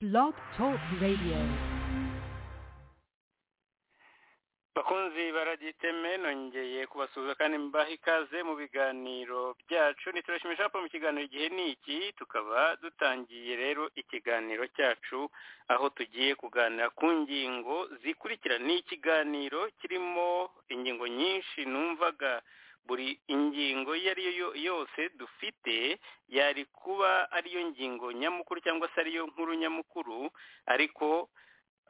Blog Talk Radio. bakunzi baragiteme nongeye kubasuhuza kandi mbaha ikaze mu biganiro byacu ntiturashimisha hapo mu kiganiro igihe ni iki tukaba dutangiye rero ikiganiro cyacu aho tugiye kuganira ku ngingo zikurikira ni ikiganiro kirimo ingingo nyinshi numvaga buri ingingo iyo ari yo yose dufite yari kuba ariyo ngingo nyamukuru cyangwa se ariyo nkuru nyamukuru ariko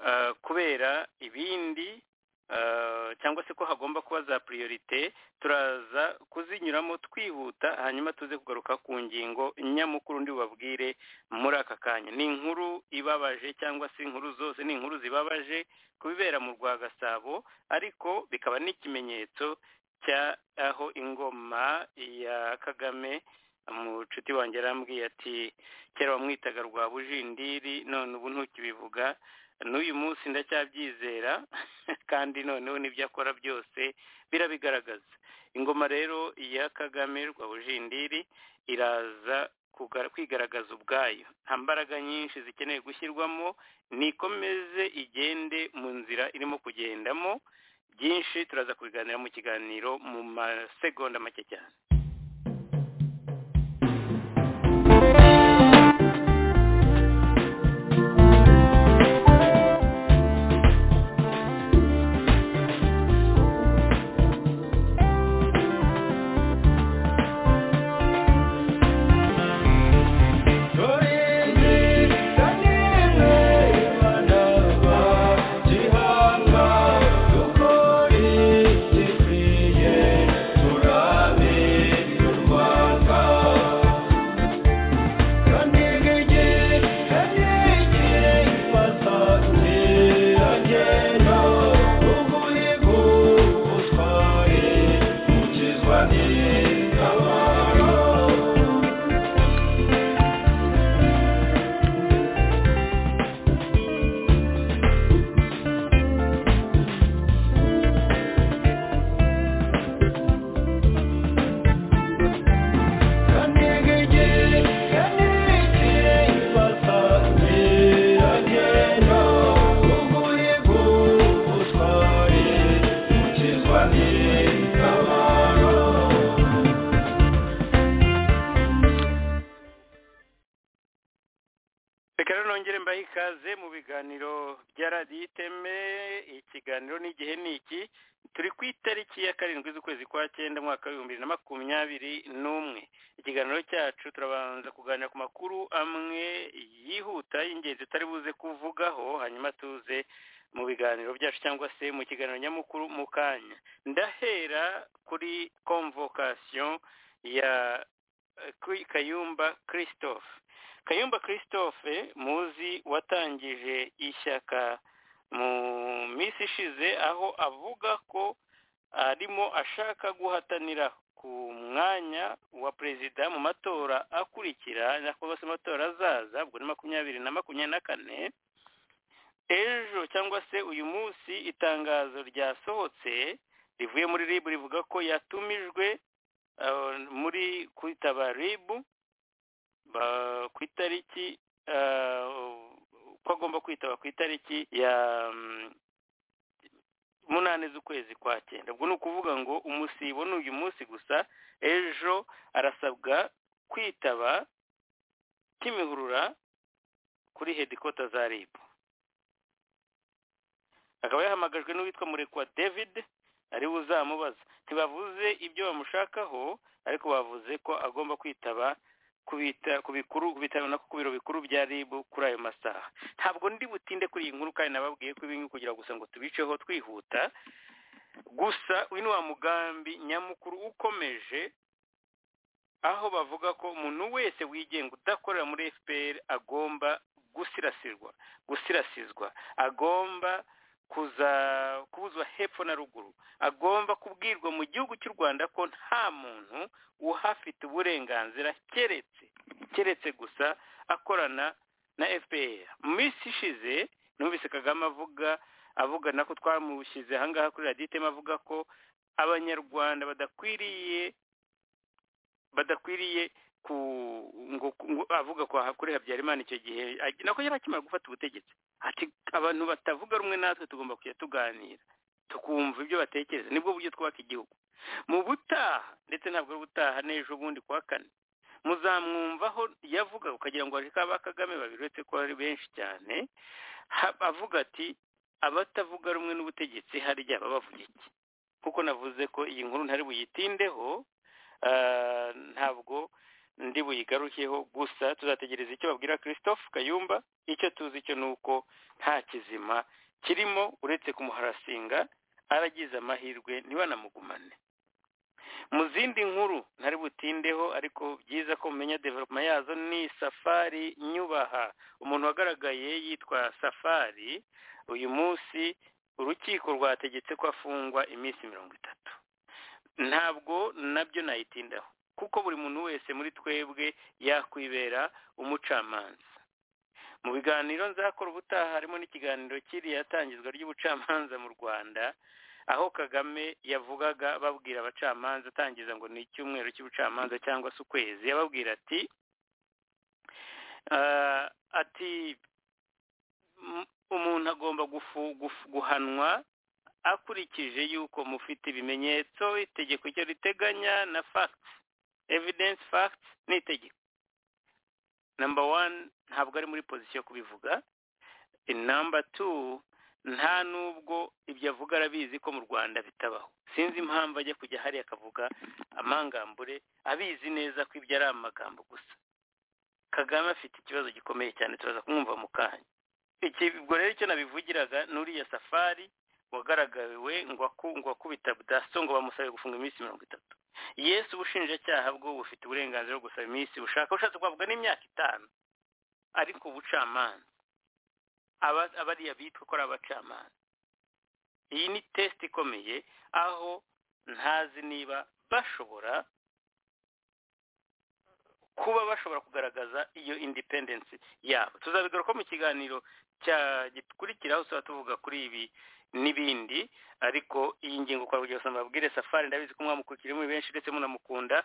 ah, kubera ibindi ah, cyangwa se ko hagomba kuba za priorite turaza kuzinyuramo twihuta hanyuma tuze kugaruka ku ngingo nyamukuru ndi bubabwire muri aka kanya ni inkuru ibabaje cyangwa se inkuru zose ni inkuru zibabaje ku bibera mu rwa gasabo ariko bikaba n'ikimenyetso cya aho ingoma ya kagame umucuti wanjye arambwiye ati kera wamwitaga rwa bujindiri none ubu ntukibivuga n'uyu munsi ndacyabyizera kandi noneho n'ibyo akora byose birabigaragaza ingoma rero ya kagame rwa bujindiri iraza kuga- kwigaragaza ubwayo nta mbaraga nyinshi zikeneye gushyirwamo nikomeze igende mu nzira irimo kugendamo byinshi turaza kubiganira mu kiganiro mu masegonda make cyane reka rero nongere mbahe ikaze mu biganiro bya radiyo iteme ikiganiro n'igihe ni iki turi ku itariki ya karindwi z'ukwezi kwa cyenda umwaka w'ibihumbi bibiri na makumyabiri n'umwe ikiganiro cyacu turabanza kuganira ku makuru amwe yihuta y'ingenzi tutari buze kuvugaho hanyuma tuze mu biganiro byacu cyangwa se mu kiganiro nyamukuru mu kanya ndahera kuri convocation ya eh, kuri kayumba christophe kayumba christophe muzi watangije ishyaka mu minsi ishize aho avuga ko arimo ashaka guhatanira ku mwanya wa perezida mu matora akurikira cyangwa se amatora azaza ubwo ni makumyabiri na makumyabiri na kane ejo cyangwa se uyu munsi itangazo ryasohotse rivuye muri ribu rivuga ko yatumijwe eh, muri kwitaba ribu ba- ku itariki eh, ko agomba kwitaba ku itariki ya mm, munani z'ukwezi kwa cyenda ubwo ni ukuvuga ngo umusibo ni uyu munsi gusa ejo arasabwa kwitaba kimihurura kuri hedikota za ribu akaba yahamagajwe n'uwitwa murekwa david ari uzamubaza ntibavuze ibyo bamushakaho ariko bavuze ko agomba kwitaba kubita ku bikuru bitaro nako ku biro bikuru bya rib kuri ayo masaha ntabwo ndi butinde kuri iyi nkuru kandi nababwiye ko ibi ngibi kugira gusa ngo tubiceho twihuta gusa uyu ni wa mugambi nyamukuru ukomeje aho bavuga ko umuntu wese wigenga udakorera muri fpr agomba gusirasirwa gusirasizwa agomba kuza kubuzwa hepfo na ruguru agomba kubwirwa mu gihugu cy'u rwanda ko nta muntu uhafite uburenganzira keretse keretse gusa akorana na fpr mu minsi ishize numvise kagame avuga avugana ko twamushyize ahangaha kuri radiyo itema avuga ko abanyarwanda badakwiriye badakwiriye ku ngo ngo- avuga ko kuri habyarimana icyo gihe ag- nako yari akimara gufata ubutegetsi ati abantu batavuga rumwe natwe tugomba kujya tuganira tukumva ibyo batekereza nibwo buryo twubaka igihugu mu butaha ndetse ntabwo ari ubutaha n'ejo bundi kuwa kane muzamwumvaho yavuga ukagira ngo areka ba kagame babiri uretse ko ari benshi cyane ha- avuga ati abatavuga rumwe n'ubutegetsi harya baba bavuga iki kuko navuze ko iyi nkuru ntari buyitindeho ah, ntabwo ndi buyigarukeho gusa tuzategereza icyo babwira christophe kayumba icyo tuzi cyo ni uko nta kizima kirimo uretse kumuharasinga aragize amahirwe ntibanamugumane mu zindi nkuru ntari butindeho ariko byiza ko mumenya developma yazo ni safari nyubaha umuntu wagaragaye yitwa safari uyu munsi urukiko rwategetse ko afungwa iminsi mirongo itatu ntabwo nabyo nayitindaho kuko buri muntu wese muri twebwe yakwibera umucamanza mu biganiro nzakora ubutaha harimo n'ikiganiro kiriya tangizwa ry'ubucamanza mu rwanda aho kagame yavugaga babwira abacamanza atangiza ngo ni icyumweru cy'ubucamanza cyangwa se ukwezi yababwira ati "Ah, ati "M- umuntu agomba gufu- gufu- guhanwa akurikije yuko mufite ibimenyetso itegeko icyo riteganya na facts evidence facts n'itegeko namba one ntabwo ari muri pozisiyo yo kubivuga namba two nta nubwo ibyo avuga arabizi ko mu rwanda bitabaho sinzi impamvu ajya kujya hariya akavuga amangambure abizi neza ko ibyo ari amagambo gusa kagame afite ikibazo gikomeye cyane turaza kumwumva mu kanya iki ubwo rero icyo nabivugiraga n'uriya safari wagaragawe ngo aku- ngo akubita daso ngo bamusabe gufunga iminsi mirongo itatu yesu ubushinjacyaha bwo bufite uburenganzira bwo gusaba iminsi bushaka ushatse kwavuga n'imyaka itanu ariko ubucamanza aba- abariya bitwa ko ari abacamanza iyi ni test ikomeye aho ntazi niba bashobora kuba bashobora kugaragaza iyo independence yabo tuzabigaruka mu kiganiro cya gikurikiraho tuzaba tuvuga kuri ibi n'ibindi ariko iyi ngingo kwa rugero mbabwire safari ndabizi ko mwamukurikira muri benshi ndetse munamukunda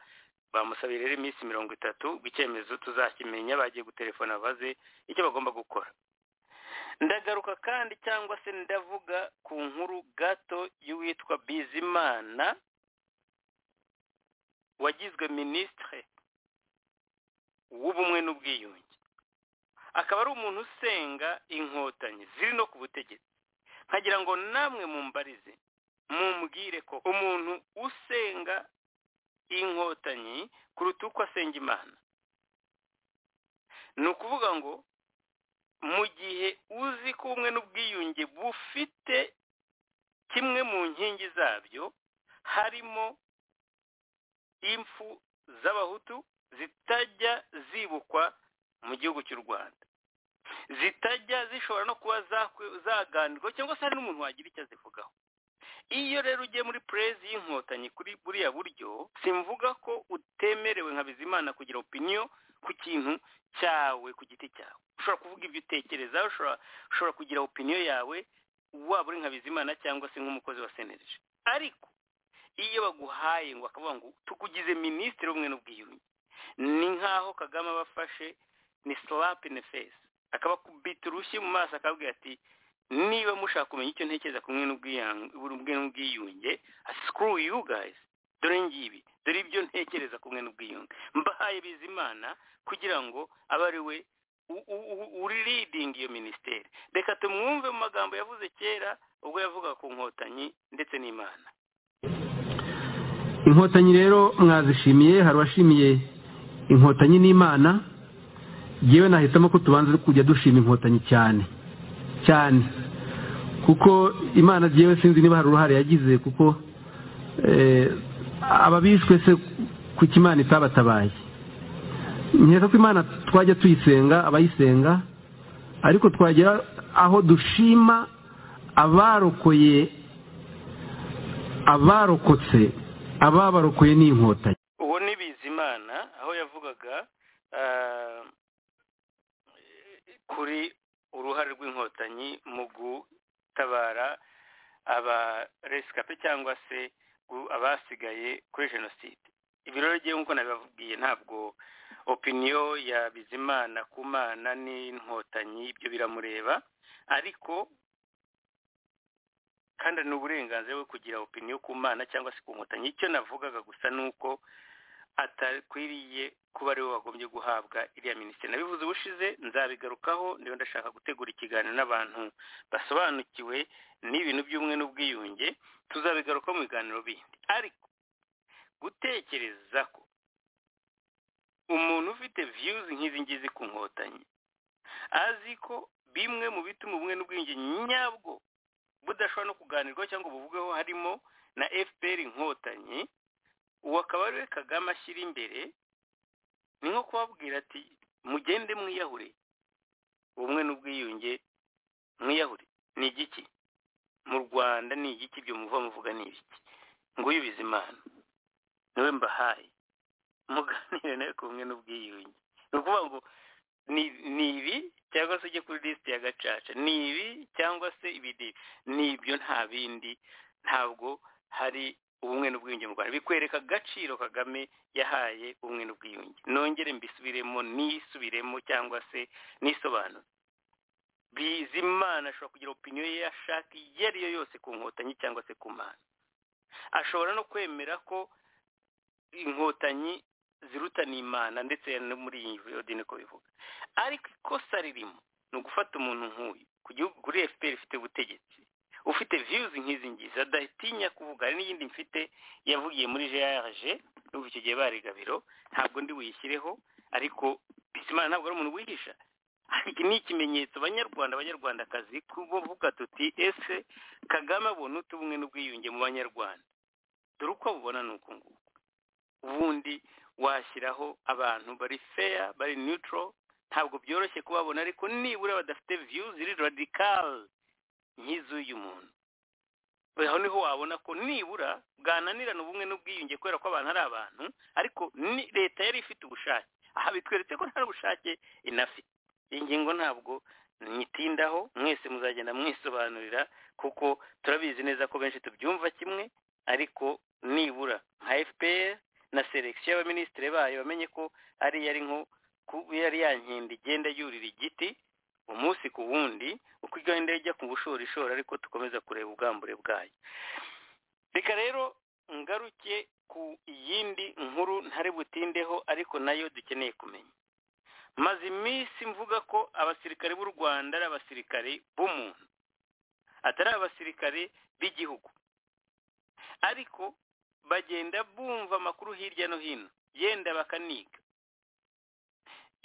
bamusabiye rero iminsi mirongo itatu ubwo icyemezo tuzakimenya bagiye gutelefona babaze icyo bagomba gukora ndagaruka kandi cyangwa se ndavuga ku nkuru gato y'uwitwa bizimana wagizwe minisitire w'ubumwe n'ubwiyunge akaba ari umuntu usenga inkotanyi ziri no ku butegetsi nkagira ngo namwe mumbarize mumbwire ko umuntu usenga inkotanyi kuruta uko asenga imana ni ukuvuga ngo mu gihe uzi ko ubumwe n'ubwiyunge bufite kimwe mu nkingi zabyo harimo impfu z'abahutu zitajya zibukwa mu gihugu cy'u rwanda zitajya zishobora no kuba zakwe- zaganirwaho cyangwa se hari n'umuntu wagira icyo azivugaho iyo rero ugiye muri purezi y'inkotanyi kuri buriya buryo simvuga ko utemerewe nka bizimana kugira opiniyo ku kintu cyawe ku giti cyawe ushobora kuvuga ibyo utekereza ushobora ushobora kugira opiniyo yawe waba uri nka bizimana cyangwa se nk'umukozi wa senereje ariko iyo baguhaye ngo bakavuga ngo tukugize minisitiri w'ubumwe n'ubwiyunge ni nk'aho kagame abafashe ni slapu in the face akabakubita urushyi mu maso akababwira ati niba mushaka kumenya icyo ntekereza ku bumwe n'ubwiyang- ubumwe n'ubwiyunge screw you guys dore ngibi dore ibyo ntekereza ku bumwe n'ubwiyunge mbahaye bizimana kugira ngo abe ari we u- u- u- uri leading iyo minisiteri reka tumwumve mu magambo yavuze kera ubwo yavugaga ku nkotanyi ndetse n'imana inkotanyi rero mwazishimiye hari uwashimiye inkotanyi n'imana yewe nahitamo ko tubanza kujya dushima inkotanyi cyane cyane kuko imana yewe sinzi niba hari uruhare yagize kuko eh, ababishwe se kuko imana itabatabaye nkeka ko imana twajya tuyisenga abayisenga ariko twagera aho dushima abarokoye abarokotse ababarokoye n'inkotanyi uwo ni bizimana aho yavugaga ah, kuri uruhare rw'inkotanyi mu gutabara abaresikape cyangwa se gu- abasigaye kuri jenoside ibiro rero ngewe nk'uko nabibabwiye ntabwo opiniyo ya bizimana ku mana n'inkotanyi ibyo biramureba ariko kandi ni uburenganzira bwo kugira opiniyo ku mana cyangwa se ku nkotanyi icyo navugaga gusa ni uko atakwiriye kuba ariwe wagombye guhabwa iriya minisitiri nabivuze ubushize nzabigarukaho ndeba ndashaka gutegura ikiganiro n'abantu basobanukiwe n'ibintu by'umwe n'ubwiyunge tuzabigarukaho mu biganiro bindi ariko gutekereza ko umuntu ufite viyuzi nk'izi ngizi ku nkotanyi azi ko bimwe mu bituma ubumwe n'ubwiyunge nyabwo budashobora no kuganirwaho cyangwa buvugweho harimo na fpr inkotanyi uwo akaba ariwe kagame ashyira imbere ni nko kubabwira ati mugende mwiyahure ubumwe n'ubwiyunge mwiyahure ni igiki mu rwanda ni igiki ibyo muva muvuga ni ibiki nguyu bizimana niwe mbahaye muganire nawe ku bumwe n'ubwiyunge ni ukuvuga ngo ni ibi cyangwa se ujye kuri lisite ya gacaca ni ibi cyangwa se ibidi ni ibyo nta bindi ntabwo hari ubumwe n'ubwiyunge mu rwanda bikwereka agaciro kagame yahaye ubumwe n'ubwiyunge nongere mbisubiremo nisubiremo cyangwa se nisobanure bizimana ashobora kugira opiniyo ye ashaka iyo ariyo yose ku nkotanyi cyangwa se ku mana ashobora no kwemera ko inkotanyi zirutana imana ndetse no muri iyi yodi niko bivuga ariko ikosa ririmo ni ugufata umuntu nk'uyu ku gihugu kuri fpr ifite ubutegetsi ufite viyuzi nk'izi ngizi adatinya kuvuga hari n'iyindi mfite yavugiye muri gerage n'ubu icyo gihe bari gabiro ntabwo ndi buyishyireho ariko bizimana ntabwo ari umuntu wihisha ni ikimenyetso banyarwanda abanyarwandakazi kuvuga tuti ese kagame abona utu bumwe n'ubwiyunge mu banyarwanda dore uko abubona ni uku nguku ubundi washyiraho abantu bari feya bari nutro ntabwo byoroshye kubabona ariko nibura badafite viyuzi ziri radikali nk'iz'uyu muntu aho niho wabona ko nibura bwananirana ubumwe n'ubwiyunge kubera ko abantu ari abantu ariko leta yari ifite ubushake aha bitweretse ko nta bushake inafite iyi ngingo ntabwo nyitindaho mwese muzagenda mwisobanurira kuko turabizi neza ko benshi tubyumva kimwe ariko nibura nka fpr na selekisiyo y'abaminisitiri bayo bamenye ko ari yari nko yari yankenda igenda yurira igiti umunsi ku wundi uko igenda ijya ku bushorishori ariko dukomeza kureba ubwambure bwayo reka rero ngaruke ku yindi nkuru ntari butindeho ariko nayo dukeneye kumenya maze iminsi mvuga ko abasirikare b'u rwanda ari abasirikare b'umuntu atari abasirikare b'igihugu ariko bagenda bumva amakuru hirya no hino yenda bakaniga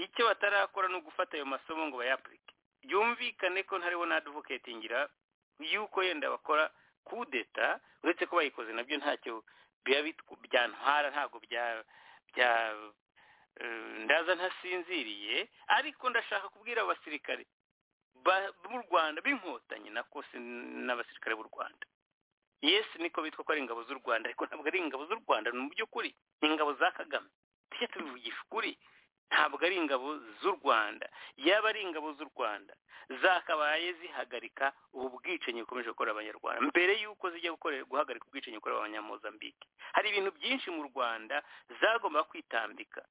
icyo batarakora ni ugufata ayo masomo ngo bayapurike byumvikane ko ntariho n'aduvoketingira yuko yenda bakora kudeta uretse ko bayikoze nabyo ntacyo byantwara ntabwo bya ndaza ntasinziriye ariko ndashaka kubwira abasirikare b'u rwanda b'inkotanyi nako n'abasirikare b'u rwanda yesi niko bitwa ko ari ingabo z'u rwanda ariko ntabwo ari ingabo z'u rwanda mu by'ukuri ni ingabo za kagame tujya tubivugisha ukuri ntabwo ari ingabo z'u rwanda yaba ari ingabo z'u rwanda zakabaye zihagarika ubu bwicanyi bukomeje gukora abanyarwanda mbere y'uko zijya guhagarika ubwicanyi bukorera abanyamuzambike hari ibintu byinshi mu rwanda zagomba kwitambika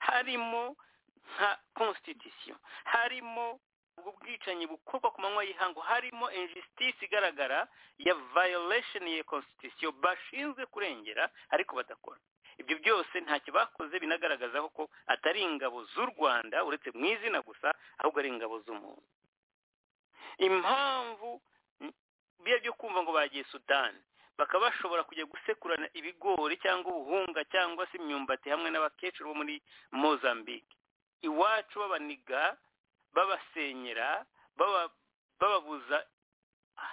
harimo nka konsititisiyo harimo ubwo bwicanyi bukorwa ku manywa y'ihangu harimo injisitisi igaragara ya vayolesheni ya konsititisiyo bashinzwe kurengera ariko badakora ibyo byose ntacyo bakoze binagaragaza ko atari ingabo z'u rwanda uretse mu izina gusa ahubwo ari ingabo z'umuntu impamvu biba byo kumva ngo bagiye sudani bakaba bashobora kujya gusekurana ibigori cyangwa ubuhunga cyangwa se imyumbati hamwe n'abakecuru bo muri mozambique iwacu babaniga babasenyera bababuza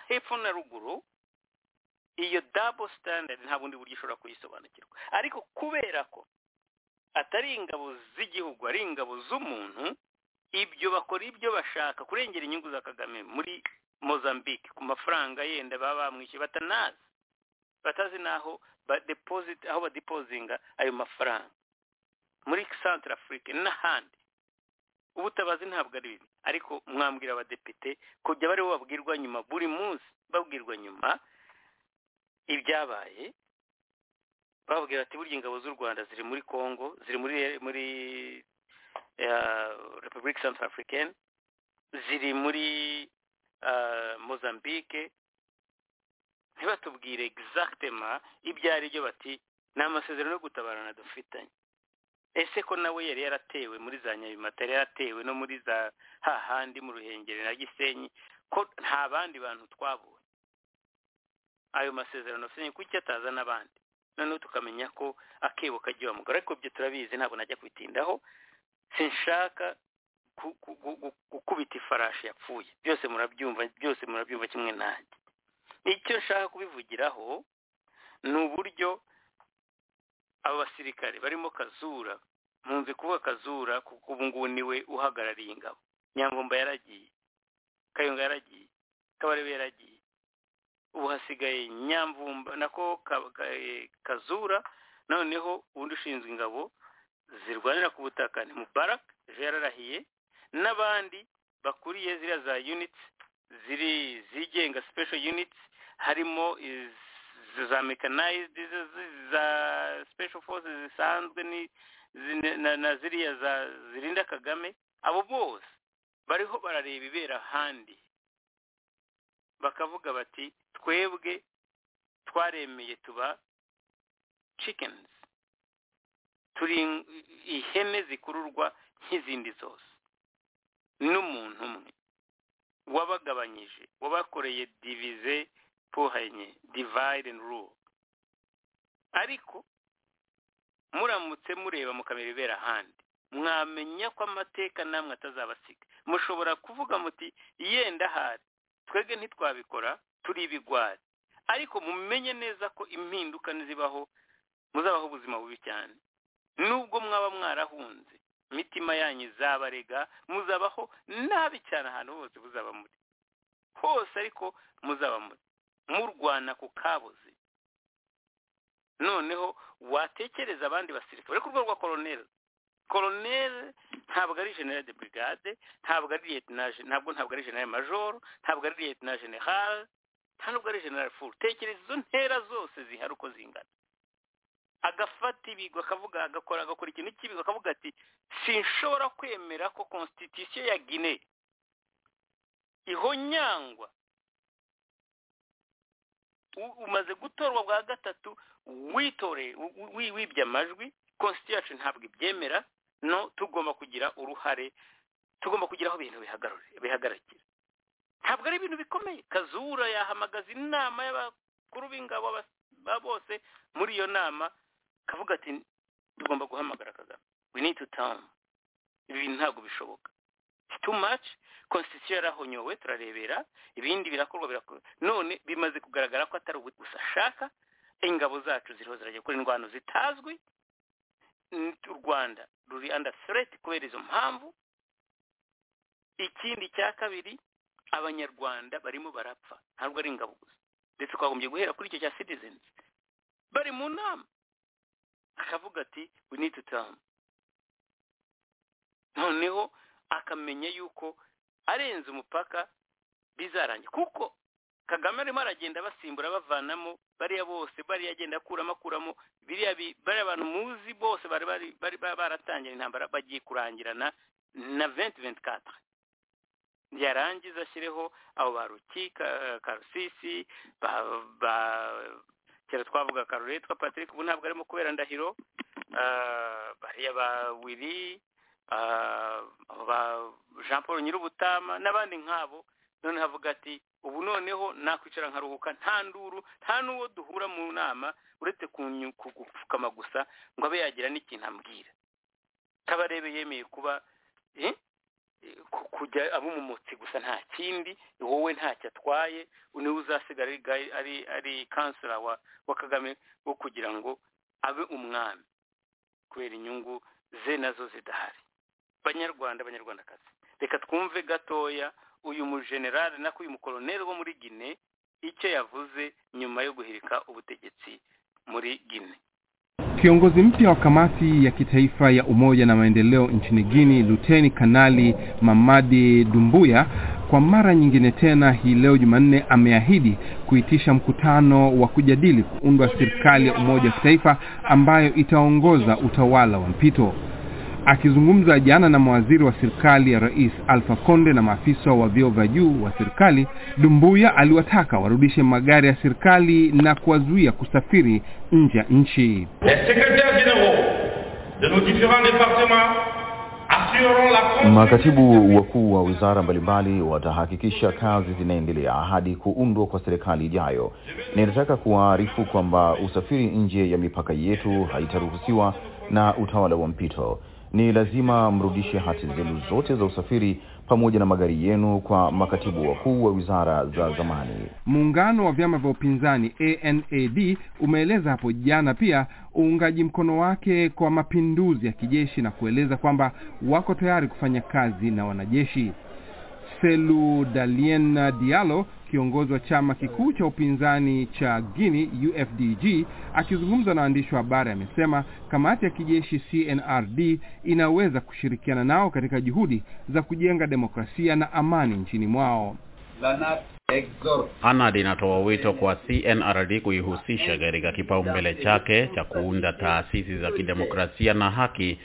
hepfo na ruguru iyo dabo standard nta bundi buryo ushobora kuyisobanukirwa ariko kubera ko atari ingabo z'igihugu ari ingabo z'umuntu ibyo bakora ibyo bashaka kurengera inyungu za kagame muri mozambique ku mafaranga yenda baba bamwishyuye batanazi batazi n'aho badepozita aho badepozinga ayo mafaranga muri centre afrique n'ahandi ubutabazi ntabwo ari bibi ariko mwambwira abadepite kujya baribo babwirwa nyuma buri munsi babwirwa nyuma ibyabaye bababwira ati burya ingabo z'u rwanda ziri muri congo ziri muri muri repubulika santar afurikani ziri muri mozambique ntibatubwire egizagitema ibyo ari byo bati ni amasezerano yo gutabarana dufitanye ese ko nawe yari yaratewe muri za nyabimata yari yaratewe no muri za hahandi mu ruhengeri na gisenyi ko nta bandi bantu twabonye ayo masezerano asenye kuki ataza n'abandi noneho tukamenya ko akebo kagiye mugore ariko byo turabizi ntabwo najya kubitindaho sinshaka gukubita ifarashi yapfuye byose murabyumva byose murabyumva kimwe nanjye icyo nshaka kubivugiraho ni uburyo abo basirikare barimo kazura nkunze kuvuga kazura kuko ubu ngubu niwe uhagarariye ingabo nyangomba yaragiye kayonga yaragiye kabarebe yaragiye ubu hasigaye nyamvumba nako kazura noneho ubundi ushinzwe ingabo zirwanira ku butaka ni mubaraka ejo yararahiye n'abandi bakuriye ziriya za yunitsi ziri zigenga special units harimo za mekanayizidi za special forces zisanzwe na ziriya za zirinda kagame abo bose bariho barareba ibera ahandi bakavuga bati twebwe twaremeye tuba cikenizi turi ihene zikururwa nk'izindi zose n'umuntu umwe wabagabanyije wabakoreye divize puhanye divide and rule ariko muramutse mureba mukamera ibera ahandi mwamenya ko amateka namwe atazabasiga mushobora kuvuga muti yenda ahari twebwe ntitwabikora turi ibigwari ariko mumenye neza ko impinduka nizibaho muzabaho ubuzima bubi cyane nubwo mwaba mwarahunze imitima yanyu izabarega muzabaho nabi cyane ahantu hose buzaba muri hose ariko muzaba muri murwana ku kabuze noneho watekereza abandi basirikare ku rwego rwa koroneri koroneri ntabwo ari generale de brigade ntabwo ari liyetinaje ntabwo ntabwo ari generale majoro ntabwo ari liyetinaje generale ntabwo ari generale furu tekereza izo ntera zose zihari uko zingana agafata ibigwi akavuga agakora agakora ikintu cy'ibigwi akavuga ati sinshobora kwemera ko constitution ya gine ihonyangwa umaze gutorwa bwa gatatu witore wibye amajwi constitution yacu ntabwo ibyemera no tugomba kugira uruhare tugomba kugira aho ibintu bihagarikira ntabwo ari ibintu bikomeye kazura yahamagaza inama y'abakuru b'ingabo bose muri iyo nama kavuga ati tugomba guhamagara kagame we need to town ibi ntabwo bishoboka too much constitution yarahonyowe turarebera ibindi birakorwa birakorwa none bimaze kugaragara ko atari gusa ashaka ingabo zacu ziriho zirajya gukora indwano zitazwi u rwanda ruri under threat kubera izo mpamvu ikindi cya kabiri abanyarwanda barimo barapfa ntabwo ari ingabo gusa ndetse twagombye guhera kuri icyo cya citizens bari mu nama akavuga ati we need to turn noneho akamenya yuko arenze umupaka bizarangira kuko kagame arimo aragenda basimbura bavanamo bariya bose bariya agenda akuramo akuramo bariya bantu muzi bose bari baratangira intambara bagiye kurangirana na venti venti katire yarangiza ashyireho abo ba ruki karusisi ba kera twavuga karuretwa patrick ubu ntabwo arimo kubera ndahiro bariya ba wiri jean paul nyir'ubutama n'abandi nk'abo none havuga ati ubu noneho nakwicara nkaruhuka nta nduru nta n'uwo duhura mu nama uretse gupfukama gusa ngo abe yagira n'ikintu ambwira kabarebe yemeye kuba kujya aba umumotsi gusa nta kindi wowe ntacyo atwaye niwe uzasigara ari ari kansera wa kagame wo kugira ngo abe umwami kubera inyungu ze nazo zidahari banyarwanda abanyarwandakazi reka twumve gatoya uyu mujenerali nako uyu mukoroneri wo muri gine icyo yavuze nyuma yo guhirika ubutegetsi muri gine Kiongozi mpya wa kamati ya kitaifa ya umoja na maendeleo nchini Guinea, Luteni Kanali Mamadi Dumbuya, kwa mara nyingine tena hii leo Jumanne ameahidi kuitisha mkutano wa kujadili kuundwa serikali ya umoja wa kitaifa ambayo itaongoza utawala wa mpito. Akizungumza jana na mawaziri wa serikali ya Rais Alpha Konde na maafisa wa vyeo vya juu wa serikali, Dumbuya aliwataka warudishe magari ya serikali na kuwazuia kusafiri nje ya nchi. Les secrétaires généraux de nos différents départements assureront la Makatibu wakuu wa wizara mbalimbali watahakikisha kazi zinaendelea hadi kuundwa kwa serikali ijayo. Ninataka kuwaarifu kwamba usafiri nje ya mipaka yetu haitaruhusiwa na utawala wa mpito. Ni lazima mrudishe hati zenu zote za usafiri pamoja na magari yenu kwa makatibu wakuu wa wizara za zamani. Muungano wa vyama vya upinzani ANAD umeeleza hapo jana pia uungaji mkono wake kwa mapinduzi ya kijeshi na kueleza kwamba wako tayari kufanya kazi na wanajeshi. Selu Dalien Diallo, kiongozi wa chama kikuu cha upinzani cha Guinea UFDG, akizungumza na waandishi wa habari amesema kamati ya kijeshi CNRD inaweza kushirikiana nao katika juhudi za kujenga demokrasia na amani nchini mwao. Anad inatoa wito kwa CNRD kuihusisha katika kipaumbele chake cha kuunda taasisi za kidemokrasia na haki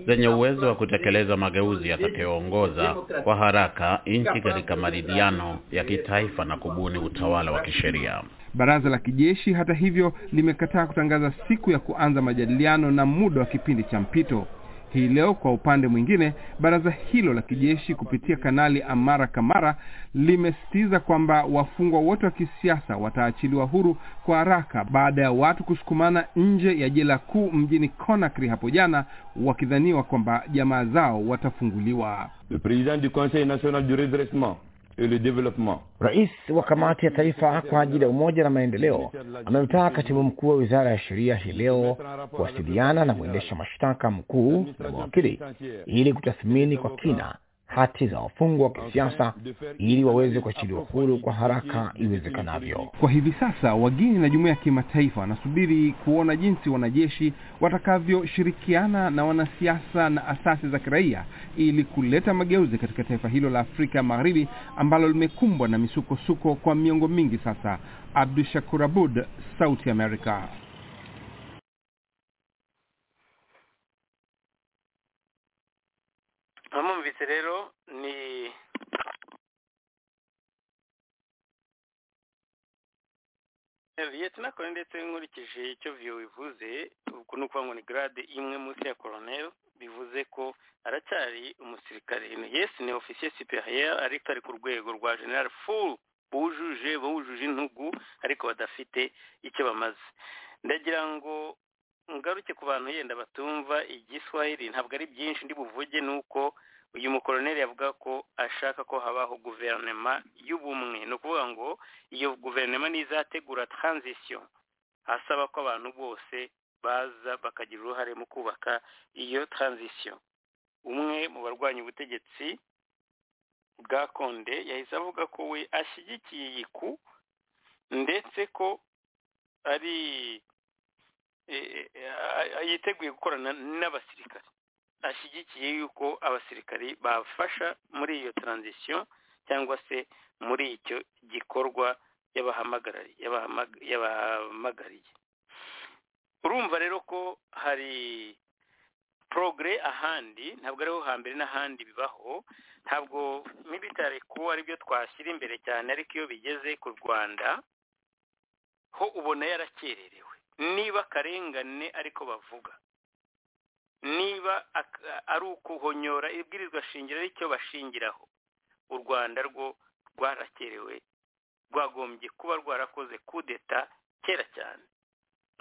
zenye uwezo wa kutekeleza mageuzi yatakayoongoza kwa haraka nchi katika maridhiano ya kitaifa na kubuni utawala wa kisheria. Baraza la kijeshi hata hivyo limekataa kutangaza siku ya kuanza majadiliano na muda wa kipindi cha mpito. Hii leo kwa upande mwingine, baraza hilo la kijeshi kupitia Kanali Amara Kamara limesisitiza kwamba wafungwa wote wa kisiasa wataachiliwa huru kwa haraka baada ya watu kusukumana nje ya jela kuu mjini Conakry hapo jana, wakidhaniwa kwamba jamaa zao watafunguliwa. le président du Conseil national du redressement et le développement, Rais wa kamati ya taifa kwa ajili ya umoja na maendeleo amemtaka katibu mkuu wa wizara ya sheria hii leo kuwasiliana na mwendesha mashtaka mkuu na mawakili ili kutathmini kwa kina hati za wafungwa wa kisiasa ili waweze kuachiliwa huru kwa haraka iwezekanavyo. Kwa hivi sasa wageni na jumuiya ya kimataifa wanasubiri kuona jinsi wanajeshi watakavyoshirikiana na wanasiasa na asasi za kiraia ili kuleta mageuzi katika taifa hilo la Afrika ya Magharibi ambalo limekumbwa na misukosuko kwa miongo mingi sasa. Abdu Shakur Abud, Sauti ya Amerika. mwamwumvise rero ni Henriette nakora ndetse nkurikije icyo viyo bivuze uku ni ukuvuga ngo ni grade imwe munsi ya colonel bivuze ko aracyari umusirikare yes ni officier superieur ariko ari ku rwego rwa general full bujuje bujuje intugu ariko badafite icyo bamaze ndagira ngo ngaruke ku bantu yenda batumva igiswahili ntabwo ari byinshi ndi buvuge ni uko uyu mukoroneri yavuga ko ashaka ko habaho guverinoma y'ubumwe ni ukuvuga ngo iyo guverinoma nizategura transition asaba ko abantu bose baza bakagira uruhare mu kubaka iyo transition umwe mu barwanya ubutegetsi bwa konde yahise avuga ko we ashyigikiye iyi ku ndetse ko ari yiteguye gukorana n'abasirikare ashyigikiye yuko abasirikari bafasha muri iyo taranzisiyo cyangwa se muri icyo gikorwa yabahamagariye urumva rero ko hari porogere ahandi ntabwo ariho hambere n'ahandi bibaho ntabwo military ku aribyo twashyira imbere cyane ariko iyo bigeze ku rwanda ho ubona yarakererewe niba akarengane ariko bavuga niba ari ukuhonyora ibwirizwa shingiro aricyo bashingiraho u rwanda rwo rwarakerewe rwagombye kuba rwarakoze kudeta kera cyane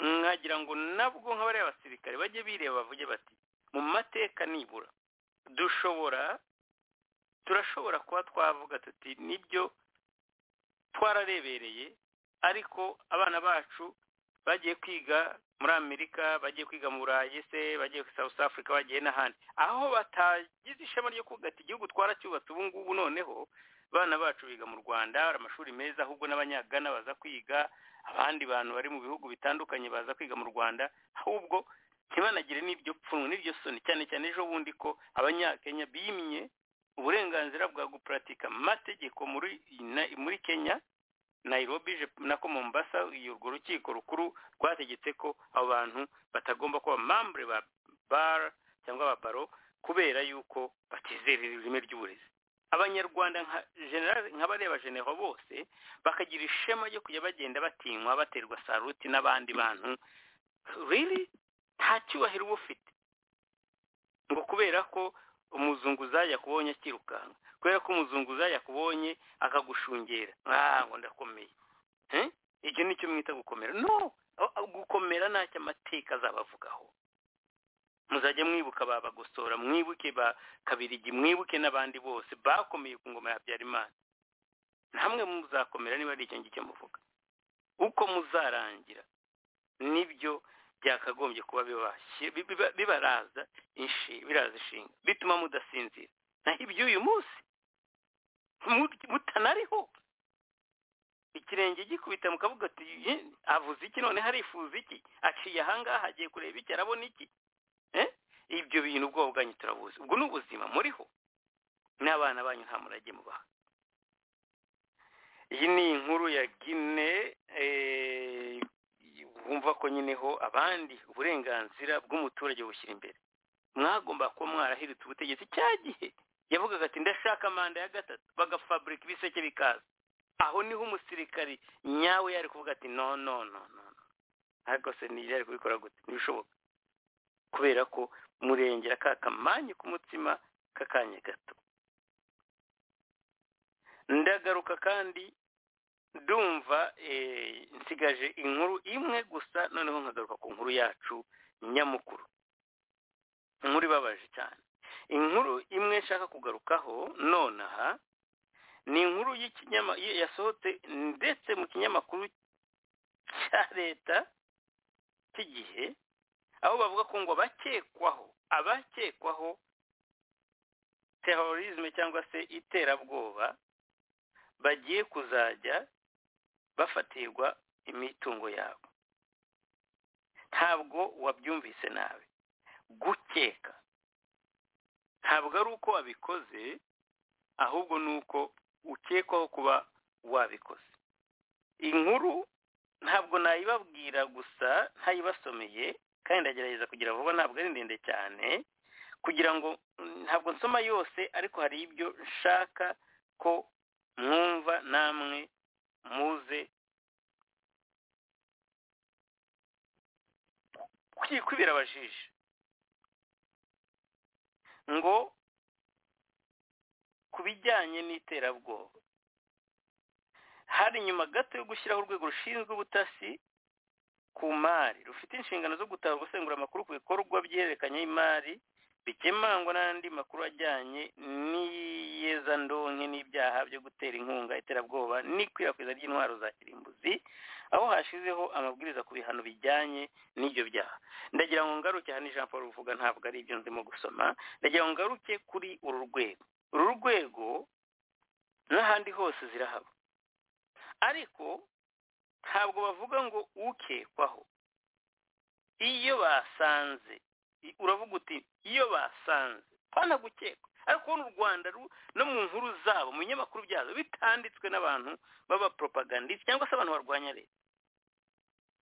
mwagira ngo nabwo nk'abariya basirikare bajye bireba bavuge bati mu mateka nibura dushobora turashobora kuba twavuga tuti nibyo twararebereye ariko abana bacu bagiye kwiga muri amerika bagiye kwiga mu burayi se bagiye south africa bagiye n'ahandi aho batagize ishema ryo kugata igihugu twaracyubatse ubu ngubu noneho abana bacu biga mu rwanda hari amashuri meza ahubwo n'abanyagana baza kwiga abandi bantu bari mu bihugu bitandukanye baza kwiga mu rwanda ahubwo ntibanagire n'iryo pfunwe n'iryo soni cyane cyane ejo bundi ko abanyakenya bimye uburenganzira bwa guparatika mategeko muri muri kenya nairobi nako mombasa urwo rukiko rukuru rwategetse ko abo bantu batagomba kuba mambure ba bara cyangwa ba baro kubera yuko batizera ireme ry'uburezi abanyarwanda nka general nk'abareba genero bose bakagira ishema ryo kujya bagenda batinywa baterwa saruti n'abandi bantu riri nta cyubahiro uba ufite ngo kubera ko umuzunguzayi yakubonye akirukanka kubera ko umuzunguzayi yakubonye akagushungera ngo ndakomeye icyo ni cyo mwita gukomera no gukomera ntacyo amateka azabavugaho muzajya mwibuka ba bagosora mwibuke ba kabirigi mwibuke n'abandi bose bakomeye ku ngoma ya habyarimana namwe muzakomera niba ari icyo ngicyo muvuga uko muzarangira nibyo byakagombye kuba bibaraza biraza inshinga bituma mudasinzira naho iby'uyu munsi mutanariho ikirenge gikubita mukavuga ati avuze iki none harifuza iki aciye ahangaha agiye kureba iki arabona iki ibyo bintu ubwo bwanyu turabuzi ubwo ni ubuzima muriho n'abana banyu nta murage mubaha iyi ni inkuru ya gine wumva ko nyine ho abandi uburenganzira bw'umuturage bushyira imbere mwagomba kuba mwarahiritse ubutegetsi cya gihe yavugaga ati ndashaka manda ya gatatu bagafaburika ibiseke bikaza aho niho umusirikari nyawe yari kuvuga ati no no no no ariko se ntiyari kubikora gute ntibishoboka kubera ko murengera ka kamanyu k'umutsima k'akanya gato ndagaruka kandi ndumva nsigaje inkuru imwe gusa noneho nkagaruka ku nkuru yacu nyamukuru inkuru ibabaje cyane inkuru imwe nshaka kugarukaho nonaha ni inkuru yasohotse ndetse mu kinyamakuru cya leta cy'igihe aho bavuga ko ngo abakekwaho abakekwaho terorisme cyangwa se iterabwoba bagiye kuzajya bafatirwa imitungo yabo ntabwo wabyumvise nabi gukeka ntabwo ari uko wabikoze ahubwo ni uko ukekwaho kuba wabikoze inkuru ntabwo nayibabwira gusa ntayibasomeye kandi ndagerageza kugira vuba ntabwo ari ndende cyane kugira ngo ntabwo nsoma yose ariko hari ibyo nshaka ko mwumva namwe muze kwibera abajiji ngo ku bijyanye n'iterabwoba hari nyuma gato yo gushyiraho urwego rushinzwe ubutasi ku mari rufite inshingano zo gutahura gusengura amakuru ku bikorwa by'ihererekanya y'imari bikemangwa n'andi makuru ajyanye n'iyezandonke n'ibyaha byo gutera inkunga iterabwoba n'ikwirakwiza ry'intwaro za kirimbuzi aho hashizeho amabwiriza ku bihano bijyanye n'ibyo byaha ndagira ngo ngaruke hano jean paul ruvuga ntabwo ari ibyo ndimo gusoma ndagira ngo ngaruke kuri uru rwego uru rwego n'ahandi hose zirahaba ariko ntabwo bavuga ngo ukekwaho iyo basanze uravuga uti iyo basanze pana gukekwa ariko u rwanda no mu nkuru zabo mu binyamakuru byazo bitanditswe n'abantu b'abaporopagandisi cyangwa se abantu barwanya leta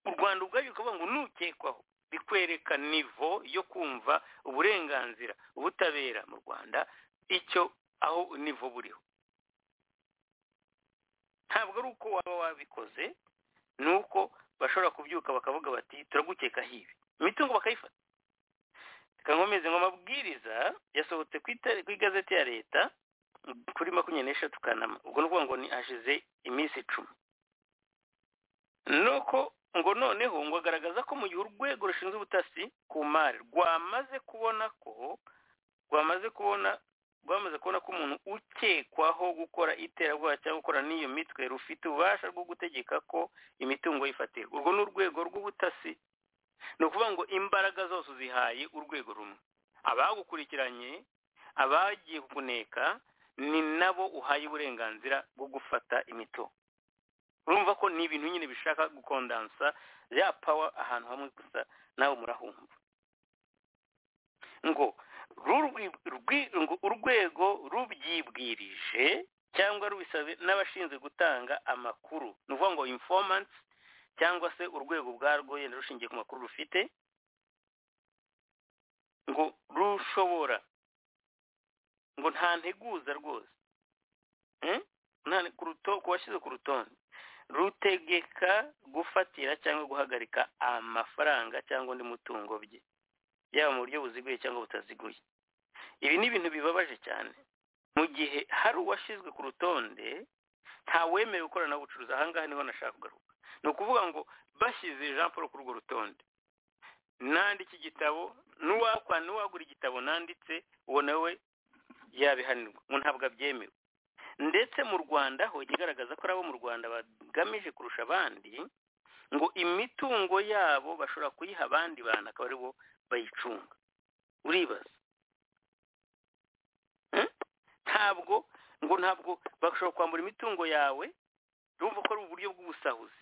u rwanda ubwabyo ukavuga ngo nukekwaho bikwereka nivo yo kumva uburenganzira ubutabera mu rwanda icyo aho nivo buriho ntabwo ari uko waba wabikoze ni uko bashobora kubyuka bakavuga bati turagukekaho ibi imitungo bakayifata reka nkomeze ngo amabwiriza yasohotse ku igazeti ya leta kuri makumyabiri n'eshatu kanama ubwo ni ukuvuga ngo ni hashize iminsi icumi nuko ngo noneho ngo agaragaza ko mu gihe urwego rushinzwe ubutasi ku mari rwamaze kubona ko rwamaze kubona rwamaze kubona ko umuntu ukekwaho gukora iterabwoba cyangwa gukora n'iyo mitwe rufite ububasha bwo gutegeka ko imitungo yifatirwa urwo ni urwego rw'ubutasi ni ukuvuga ngo imbaraga zose uzihaye urwego rumwe abagukurikiranye abagiye kuneka ni nabo uhaye uburenganzira bwo gufata imitungo urumva ko ni ibintu nyine bishaka gukondansa ya pawa ahantu hamwe gusa nawe murahumva ngo urwego rubyibwirije cyangwa rubisabwe n'abashinzwe gutanga amakuru ni ukuvuga ngo informanti cyangwa se urwego ubwarwo yenda rushingiye ku makuru rufite ngo rushobora ngo nta nteguza rwose Mm? nta ku ruto- ku washyize ku rutonde rutegeka gufatira cyangwa guhagarika amafaranga cyangwa undi mutungo bye yaba mu buryo buziguye cyangwa butaziguye ibi ni ibintu bibabaje cyane mu gihe hari uwashyizwe ku rutonde ntawemerewe gukorana n'ubucuruzi ahangaha niho nashaka kugaruka ni ukuvuga ngo bashyize Jean Paul kuri urwo rutonde nandika igitabo n'uwakwa n'uwagura igitabo nanditse uwo nawe yabihanirwa ngo ntabwo abyemewe ndetse mu rwanda ho ijya igaragaza ko ari abo mu rwanda bagamije kurusha abandi ngo imitungo yabo bashobora kuyiha abandi bantu akaba ari bo bayicunga uribaza Hmm? ntabwo ngo ntabwo bashobora kwambura imitungo yawe urumva ko ari uburyo bw'ubusahuzi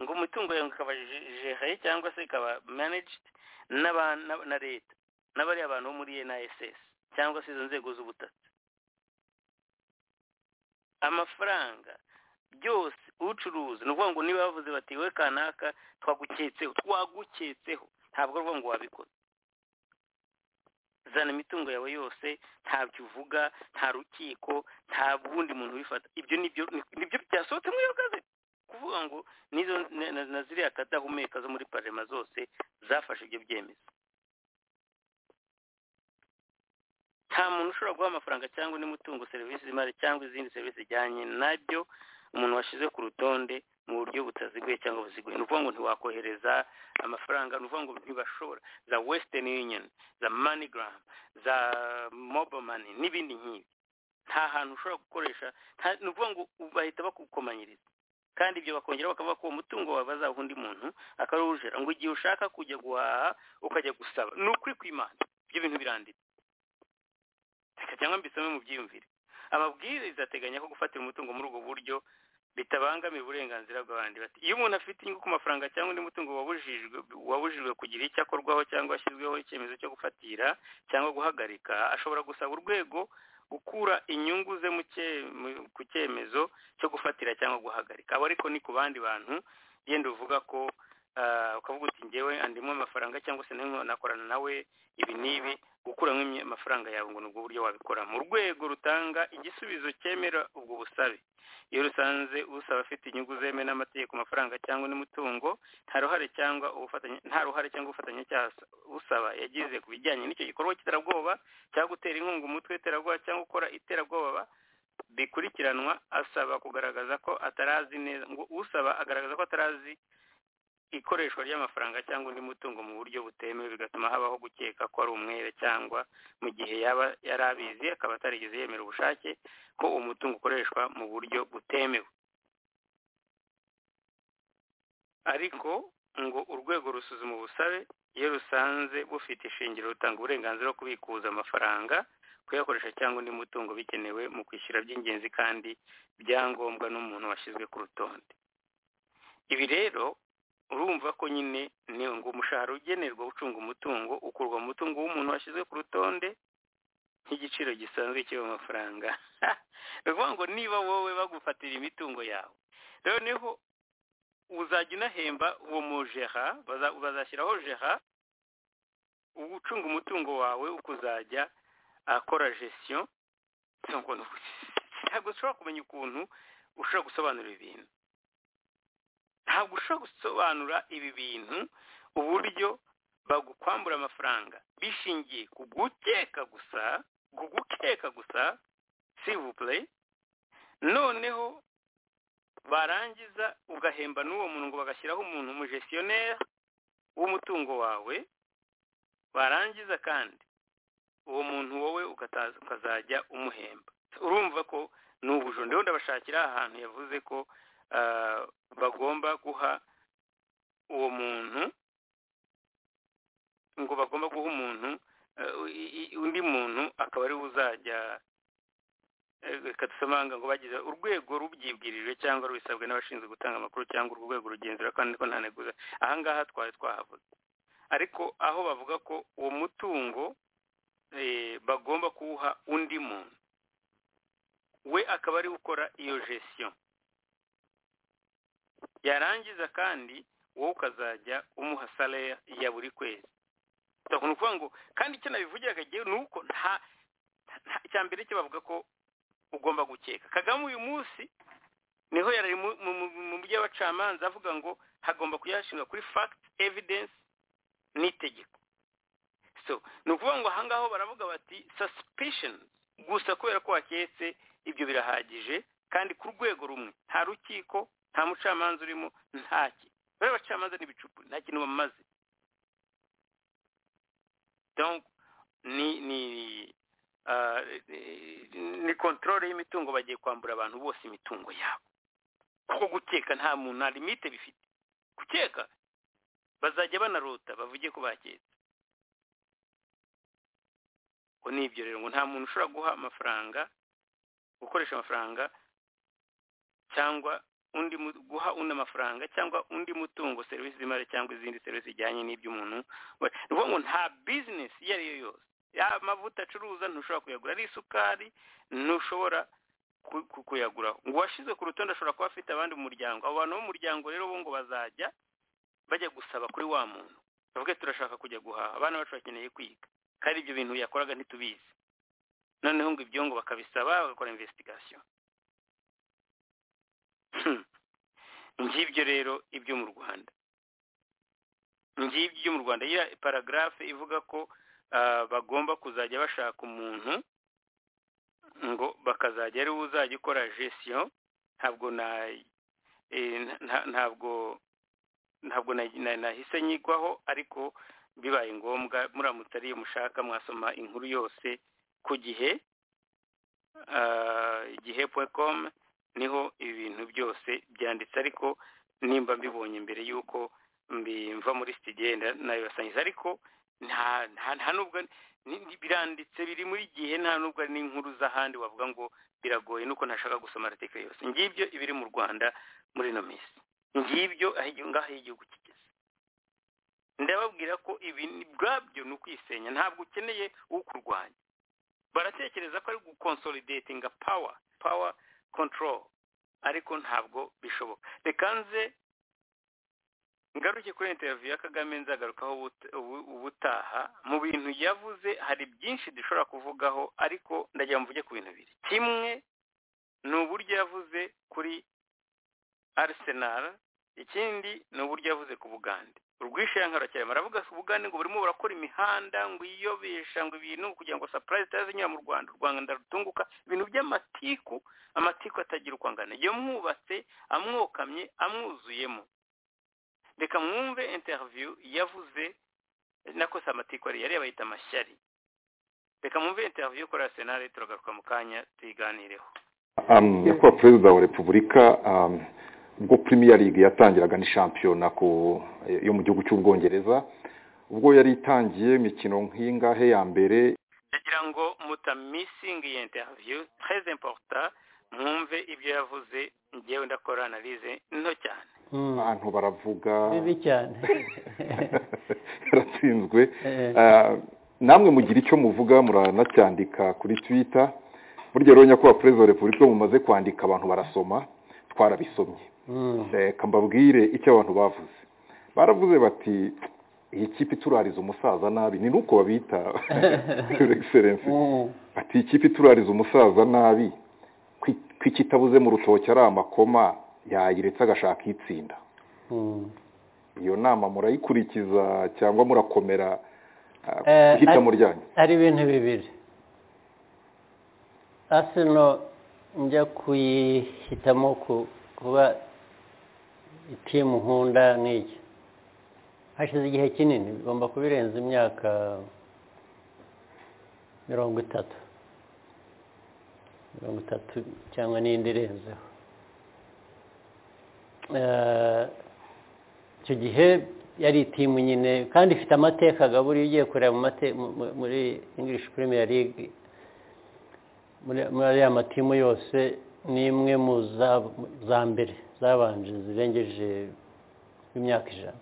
ngo imitungo yawe ikaba jehe cyangwa se ikaba managed n'aba- n'aba- na leta n'abariya bantu bo muri NISS cyangwa se izo nzego z'ubutaka amafaranga byose ucuruza ni ukuvuga ngo niba bavuze bati we kanaka twaguketseho twaguketseho ntabwo ari ukuvuga ngo wabikoze zana imitungo yawe yose ntabyo uvuga nta rukiko nta wundi muntu ubifata ibyo nibyo nibyo byasohotse muri iyo gazeti kuvuga ngo nizo na- na- na ziriya kadahumeka zo muri parema zose zafashe ibyo byemezo nta muntu ushobora guha amafaranga cyangwa undi mutungo serivisi z'imari cyangwa izindi serivisi zijyanye nabyo umuntu washyize ku rutonde mu buryo butaziguye cyangwa buziguye ni ukuvuga ngo ntiwakohereza amafaranga ni ukuvuga ngo ntibashobora za western union za moneygram za mobile money n'ibindi nk'ibi nta hantu ushobora gukoresha nta- ni ukuvuga ngo bahita bakukomanyiriza kandi ibyo bakongera bakavuga ko uwo mutungo wawe bazaha undi muntu akawujera ngo igihe ushaka kujya guhaha ukajya gusaba ni ukuri kw'imana ibyo bintu biranditse reka cyangwa mbisome mu byiyumvire amabwiriza ateganya ko gufatira umutungo muri ubwo buryo bitabangamira uburenganzira bw'abandi bati iyo umuntu afite inyungu ku mafaranga cyangwa undi mutungo wabujijwe wabujijwe kugira icyo akorwaho cyangwa ashyizweho icyemezo cyo gufatira cyangwa guhagarika ashobora gusaba urwego gukura inyungu ze mu cye- mu- ku cyemezo cyo gufatira cyangwa guhagarika abo ariko ni ku bandi bantu yenda uvuga ko ah, ukavuga uti ngewe andimwe amafaranga cyangwa se nimwe nakorana nawe ibi n'ibi gukuramo imye- amafaranga yawe ngo ni ubwo buryo wabikora mu rwego rutanga igisubizo cyemera ubwo busabe iyo rusanze usaba afite inyungu zemewe n'amategeko amafaranga cyangwa n'umutungo nta ruhare cyangwa ubufatanye nta ruhare cyangwa ubufatanye cyaha usaba yagize ku bijyanye n'icyo gikorwa cy'iterabwoba cyangwa gutera inkunga umutwe w'iterabwoba cyangwa gukora iterabwoba bikurikiranwa asaba kugaragaza ko atarazi neza ngo usaba agaragaza ko atarazi ikoreshwa ry'amafaranga cyangwa undi mutungo mu buryo butemewe bigatuma habaho gukeka ko ari umwere cyangwa mu gihe yaba yari abizi akaba atarigeze yemera ubushake ko uwo mutungo ukoreshwa mu buryo butemewe ariko ngo urwego rusuzuma ubusabe iyo rusanze bufite ishingiro rutanga uburenganzira bwo kubikuza amafaranga kuyakoresha cyangwa undi mutungo bikenewe mu kwishyura by'ingenzi kandi byangombwa n'umuntu washyizwe ku rutonde ibi rero urumva ko nyine ni ngo umushahara ugenerwa ucunga umutungo ukurwa mu mutungo w'umuntu washyizwe ku rutonde nk'igiciro gisanzwe cy'ayo mafaranga ni ukuvuga ngo niba wowe bagufatira imitungo yawe noneho uzajya unahemba uwo mujera baza- bazashyiraho jera ucunga umutungo wawe ukuzajya akora gestion ntabwo ntabwo ushobora kumenya ukuntu ushobora gusobanura ibintu ntabwo ushobora gusobanura ibi bintu uburyo bagukwambura amafaranga bishingiye ku gukeka gusa ku gukeka gusa sivupure noneho barangiza ugahemba n'uwo muntu ngo bagashyiraho umuntu umujesiyoneri w'umutungo wawe barangiza kandi uwo muntu wowe ukataza- ukazajya umuhemba urumva ko ni ubujura ndabona ndabashakira ahantu yavuze ko ah, bagomba guha uwo muntu ngo bagomba guha umuntu eh, i- i- undi muntu akaba ari we uzajya eh, reka dusamanga ngo bagize urwego rubyibwirije cyangwa rubisabwe n'abashinzwe gutanga amakuru cyangwa urwo rwego rugenzura kandi ko nta neguza aha ngaha twari twahavuze ariko aho bavuga ko uwo mutungo eh, bagomba kuwuha undi muntu we akaba ari we ukora iyo gestion yarangiza kandi wowe ukazajya umuha salaya ya buri kwezi ukuntu ukuvuga ngo kandi icyo nabivugira akagiye ni uko nta icya mbere cyo bavuga ko ugomba gukeka kagame uyu munsi niho yari mu- mu- mu- mu mujyi w'abacamanza avuga ngo hagomba kuyashinga kuri fact evidence n'itegeko so ni ukuvuga ngo ahangaho baravuga bati suspicion gusa kubera ko waketse ibyo birahagije kandi ku rwego rumwe nta rukiko nta mucamanza urimo nta ki bariya abacamanza ni ibicupu nta kintu bamaze donc ni ni ah, ni controle y'imitungo bagiye kwambura abantu bose imitungo yabo kuko gukeka nta muntu nta limite bifite gukeka bazajya banarota bavuge ko baketse ngo ni ibyo rero ngo nta muntu ushobora guha amafaranga gukoresha amafaranga cyangwa undi mu- guha undi amafaranga cyangwa undi mutungo serivisi z'imari cyangwa izindi serivisi zijyanye n'iby'umuntu ni ukuvuga ngo nta bizinesi iyo ari yo yose yaba amavuta acuruza ntushobora kuyagura ari isukari ntushobora ku- ku- kuyagura ngo uwashyize ku rutonde ashobora kuba afite abandi mu muryango abo bantu bo mu muryango rero bo ngo bazajya bajya gusaba kuri wa muntu bavuge turashaka kujya guhaha abana bacu bakeneye kwiga kandi ibyo bintu yakoraga ntitubizi noneho ngo ibyo ngo bakabisaba bagakora investigation Hmm. ngibyo rero ibyo mu rwanda ngibyo mu rwanda ya paragarafe ivuga ko ah, bagomba kuzajya bashaka umuntu ngo bakazajya ari we uzajya ukora gestion ntabwo na eh, nta- nta- ntabwo ntabwo na- na- nahise nyigwaho ariko bibaye ngombwa muramutse ariyo mushaka mwasoma inkuru yose ku gihe ah, igihe point com niho ibi bintu byose byanditse ariko nimba mbibonye mbere y'uko mbimva muri stigenda nabibasangiza ariko nta nta nta nubwo ni- ni- biranditse biri muri gihe nta nubwo ari n'inkuru z'ahandi wavuga ngo biragoye nuko ntashaka gusoma article yose ngibyo ibiri mu rwanda muri ino minsi ngibyo aho igi- ngaho igihugu kigeze ndababwira ko ibi ni- bwabyo ni ukwisenya ntabwo ukeneye ukurwanya baratekereza ko ari gukonsolidatinga power power control ariko ntabwo bishoboka reka nze ngaruke kuri interview ya kagame nzagarukaho ubut- ubu- ubutaha mu bintu yavuze hari byinshi dushobora kuvugaho ariko ndagira ngo mvuge ku bintu biri kimwe ni uburyo yavuze kuri arsenal ikindi ni uburyo yavuze ku bugande urwishayankaro cyane baravuga ku bugande ngo burimo burakora imihanda ngo iyobesha ngo ibintu kugira ngo surprise itazinyura mu rwanda u rwanda rutunguka ibintu by'amatiku amatiku atagira uko angana iyo mwubatse amwokamye amwuzuyemo reka mwumve interview yavuze nako si amatiku ariyo ariyo bayita amashyari reka mwumve interview yo kuri arsenal turagaruka mu kanya tuyiganireho Um, nyakubahwa perezida wa repubulika um, ubwo premier league yatangiraga ni shampiyona ku yo mu gihugu cy'ubwongereza ubwo yari itangiye imikino nk'ingahe ya mbere ndagira ngo mutamisingi iyi interview très important mwumve ibyo yavuze ngewe ndakora analyse nto cyane abantu baravuga bibi cyane yaratsinzwe Eh. Ah, namwe mugira icyo muvuga muranacyandika kuri twitter burya rero nyakubahwa perezida wa repubulika iyo mumaze kwandika abantu barasoma twarabisomye Mm. reka mbabwire icyo abantu bavuze baravuze bati iyi kipe iturariza umusaza nabi ni nuko babita your excellency Mm. ati iyi kipe iturariza umusaza nabi kwi- kwikitabuze mu rutoki ari amakoma yayiretse agashaka itsinda Mm. iyo nama murayikurikiza cyangwa murakomera ah, Eh, guhita ari- muryanyu ari ibintu bibiri asino njya kuyihitamo ku- kuba itimu nkunda n'iki hashize igihe kinini bigomba kuba irenze imyaka mirongo itatu mirongo itatu cyangwa n'indi irenzeho Eh, icyo gihe yari itimu nyine kandi ifite amateka agaburiye ugiye kureba mu mate- mu- mu- muri english premier league muri muri ariya matimu yose ni imwe mu za- za mbere zabanje zirengeje imyaka ijana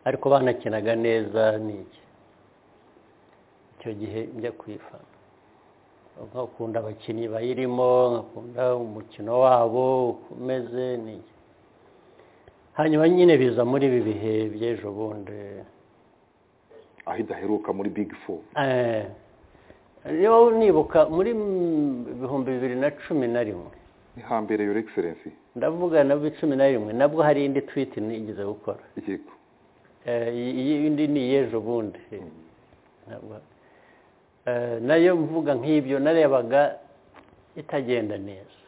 ariko banakinaga neza n'iki icyo gihe njya kuyifana nkakunda abakinnyi bayirimo nkakunda umukino wabo uko umeze n'iki hanyuma nyine biza muri ibi bihe by'ejo bundi aho idaheruka muri big four Eh, niba nibuka muri ibihumbi bibiri na cumi na rimwe ni hambere yore egiserensi ndavuga nabwo cumi na rimwe nabwo hari indi twiti nigeze gukora yego Eh, iyi indi ni iy'ejo bundi Ntabwo- Eh, nayo mvuga nk'ibyo narebaga itagenda neza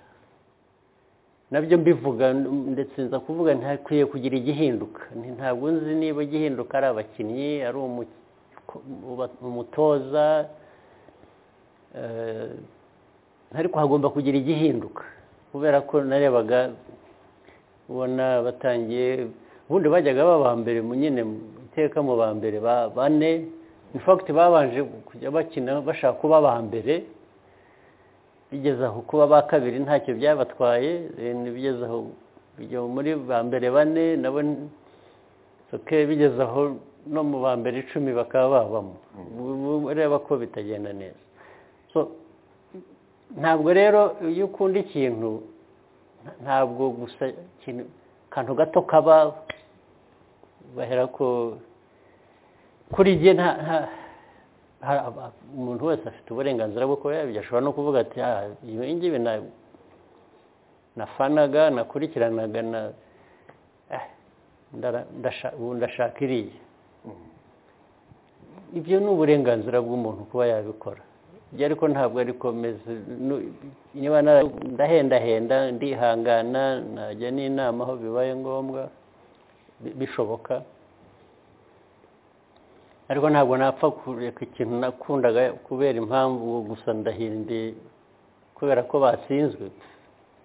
nabyo mbivuga n- ndetse nza kuvuga ntakwiye kugira igihinduka Nti- ntabwo nzi niba igihinduka ari abakinnyi ari umu- uba- umutoza Eh, ariko hagomba kugira igihinduka kubera ko narebaga ubona batangiye ubundi bajyaga baba mbere mu nyine mu iteka mu ba mbere ba bane in fact babanje kujya bakina bashaka kuba ba mbere bigeze aho kuba ba kabiri ntacyo byabatwaye eh, bigeze aho bijya muri ba mbere bane nabo ni- soke bigeze aho no mu ba mbere icumi bakaba babamo Ubu- ubu ureba ko bitagenda neza so ntabwo rero iyo ukunda ikintu nta- ntabwo gusa ikintu akantu gato kaba bahera ko kuri jye nta nta- ha- ha- umuntu wese afite uburenganzira bwo kuba yabyo ashobora no kuvuga ati "Ah, iyo ngibi na- nafanaga nakurikiranaga na eh, ndara- ndasha- ubu ndashaka iriya ibyo ni uburenganzira bw'umuntu kuba yabikora ibyo ariko ntabwo ari komeza niba nara- ndahendahenda ndihangana najya n'inama aho bibaye ngombwa bi- bishoboka ariko ntabwo napfa kureka ikintu nakundaga kubera impamvu gusa ndahindi kubera ko batsinzwe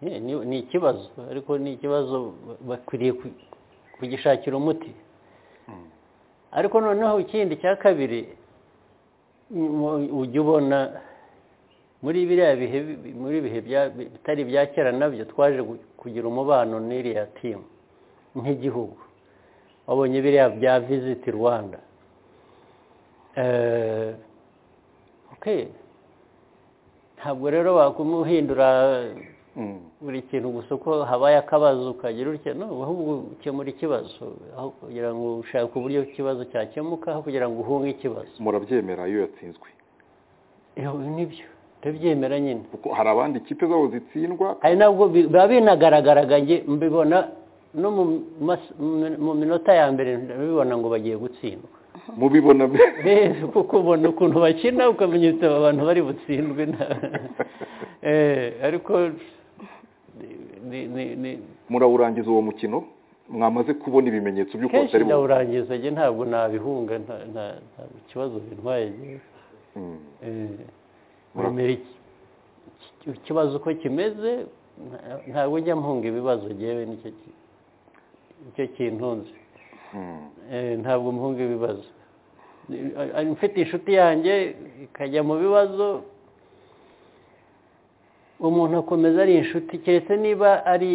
Eh, ni- ni ikibazo ariko ni ikibazo ba- bakwiriye ku- kugishakira umuti ariko noneho ikindi cya kabiri mu- ujya ubona muri biriya bihe bi- muri bihe bya- bitari ibya kera nabyo twaje gu- kugira umubano n'iriya timu nk'igihugu wabonye biriya bya visiti rwanda Eh, okay. ntabwo rero wakumuhindura Mm. buri kintu gusa uko habaye akabazo ukagira utya no ahubwo ukemura ikibazo aho kugira ngo ushake uburyo ikibazo cyakemuka aho kugira ngo uhunge ikibazo murabyemera iyo yatsinzwe Iyo- nibyo ndabyemera nyine kuko hari abandi ikipe zabo zitsindwa hari nabwo bi- biba binagaragaraga njye mbibona no mu mas- mu- mu minota ya mbere ndabibona ngo bagiye gutsindwa mubibona Eh, kuko ubona ukuntu bakina ukamenya uti aba bantu bari butsindwe na- Eh, ariko ni- ni- ni- murawurangiza uwo mukino mwamaze kubona ibimenyetso by'uko kenshi batari bu- ndawurangiza njye ntabwo nabihunga nta- nta- nta ikibazo bintwaye njye. Mm. Eh, wemera iki- iki- ikibazo uko kimeze nta- ntabwo njya mpunga ibibazo njyewe nicyo ki- nicyo kintunze Mm. Eh, ntabwo mpunga ibibazo Ni- a- a- mfite inshuti yanjye ikajya mu bibazo umuntu akomeza ari inshuti keretse niba ari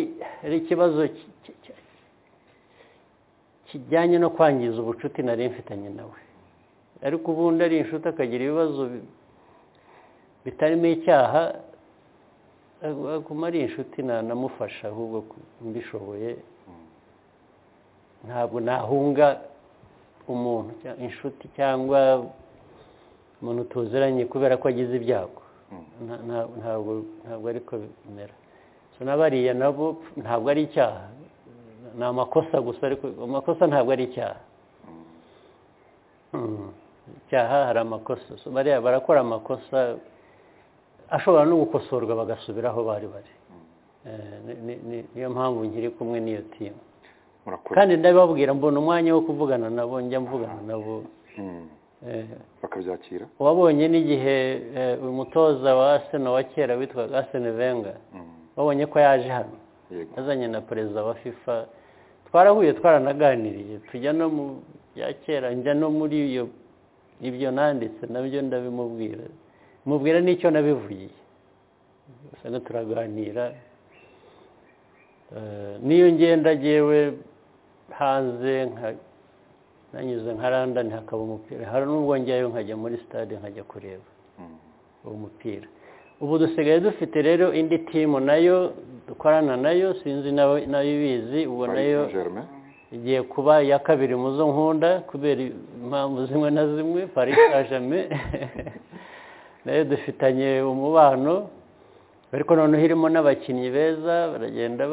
ari ikibazo ki- ki- ki- kijyanye no kwangiza ubucuti nari mfitanye nawe ariko ubundi ari inshuti akagira ibibazo bi- bitarimo icyaha aguma ari inshuti nanamufasha ahubwo ku- mbishoboye ntabwo nahunga umuntu cya- inshuti cyangwa umuntu tuziranye kubera ko agize ibyago Nta- nta- ntabwo ntabwo ariko bimera so n'abariya nabo ntabwo ari icyaha ni amakosa gusa ariko amakosa ntabwo ari icyaha Mm. icyaha hari amakosa So bariya barakora amakosa ashobora no gukosorwa bagasubira aho bari bari Eh, ni- ni- ni- niyo mpamvu nkiri kumwe n'iyo timu murakoze kandi ndababwira mbona umwanya wo kuvugana nabo njya mvugana nabo Mm. Eh, bakabyakira wabonye n'igihe eh, umutoza wa aseno wa kera witwaga aseno venga Mm. wabonye ko yaje hano yego azanye na perezida wa fifa twarahuye twaranaganiriye tujya no mu bya kera njya no muri iyo ibyo nanditse nabyo ndabimubwira mubwira n'icyo nabivugiye usanga turaganira Eh, n'iyo ngenda agewe hanze nka- nanyuze nka randani hakaba umupira hari n'ubwo njyayo nkajya muri stade nkajya kureba Mm. uwo mupira ubu dusigaye dufite rero indi timu nayo dukorana nayo sinzi nawe nayo ibizi ubu Paris nayo Saint-Germain. igiye kuba iya kabiri mu zo nkunda kubera impamvu zimwe na zimwe paris saint germain nayo dufitanye umubano ariko noneho irimo n'abakinnyi beza baragenda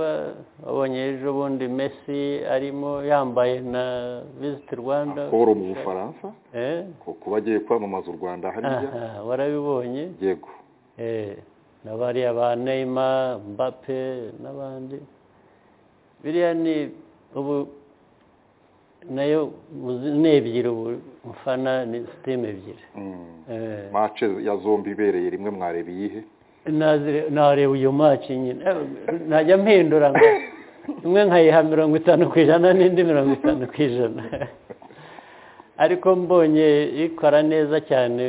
babonye ejo bundi mesi arimo yambaye na visiti rwanda kubura mu bufaransa kuba agiye kwamamaza u rwanda hariya warabibonye yego na bariya ba neyima mbape n'abandi biriya ni ubu nayo ni ebyiri ubu mfana ni siteme ebyiri mace ya zombi ibereye rimwe mwareba iyihe nareba uyu maci nyine ntajya mpindura ngo imwe nkayiha mirongo itanu ku ijana n'indi mirongo itanu ku ijana ariko mbonye ikora neza cyane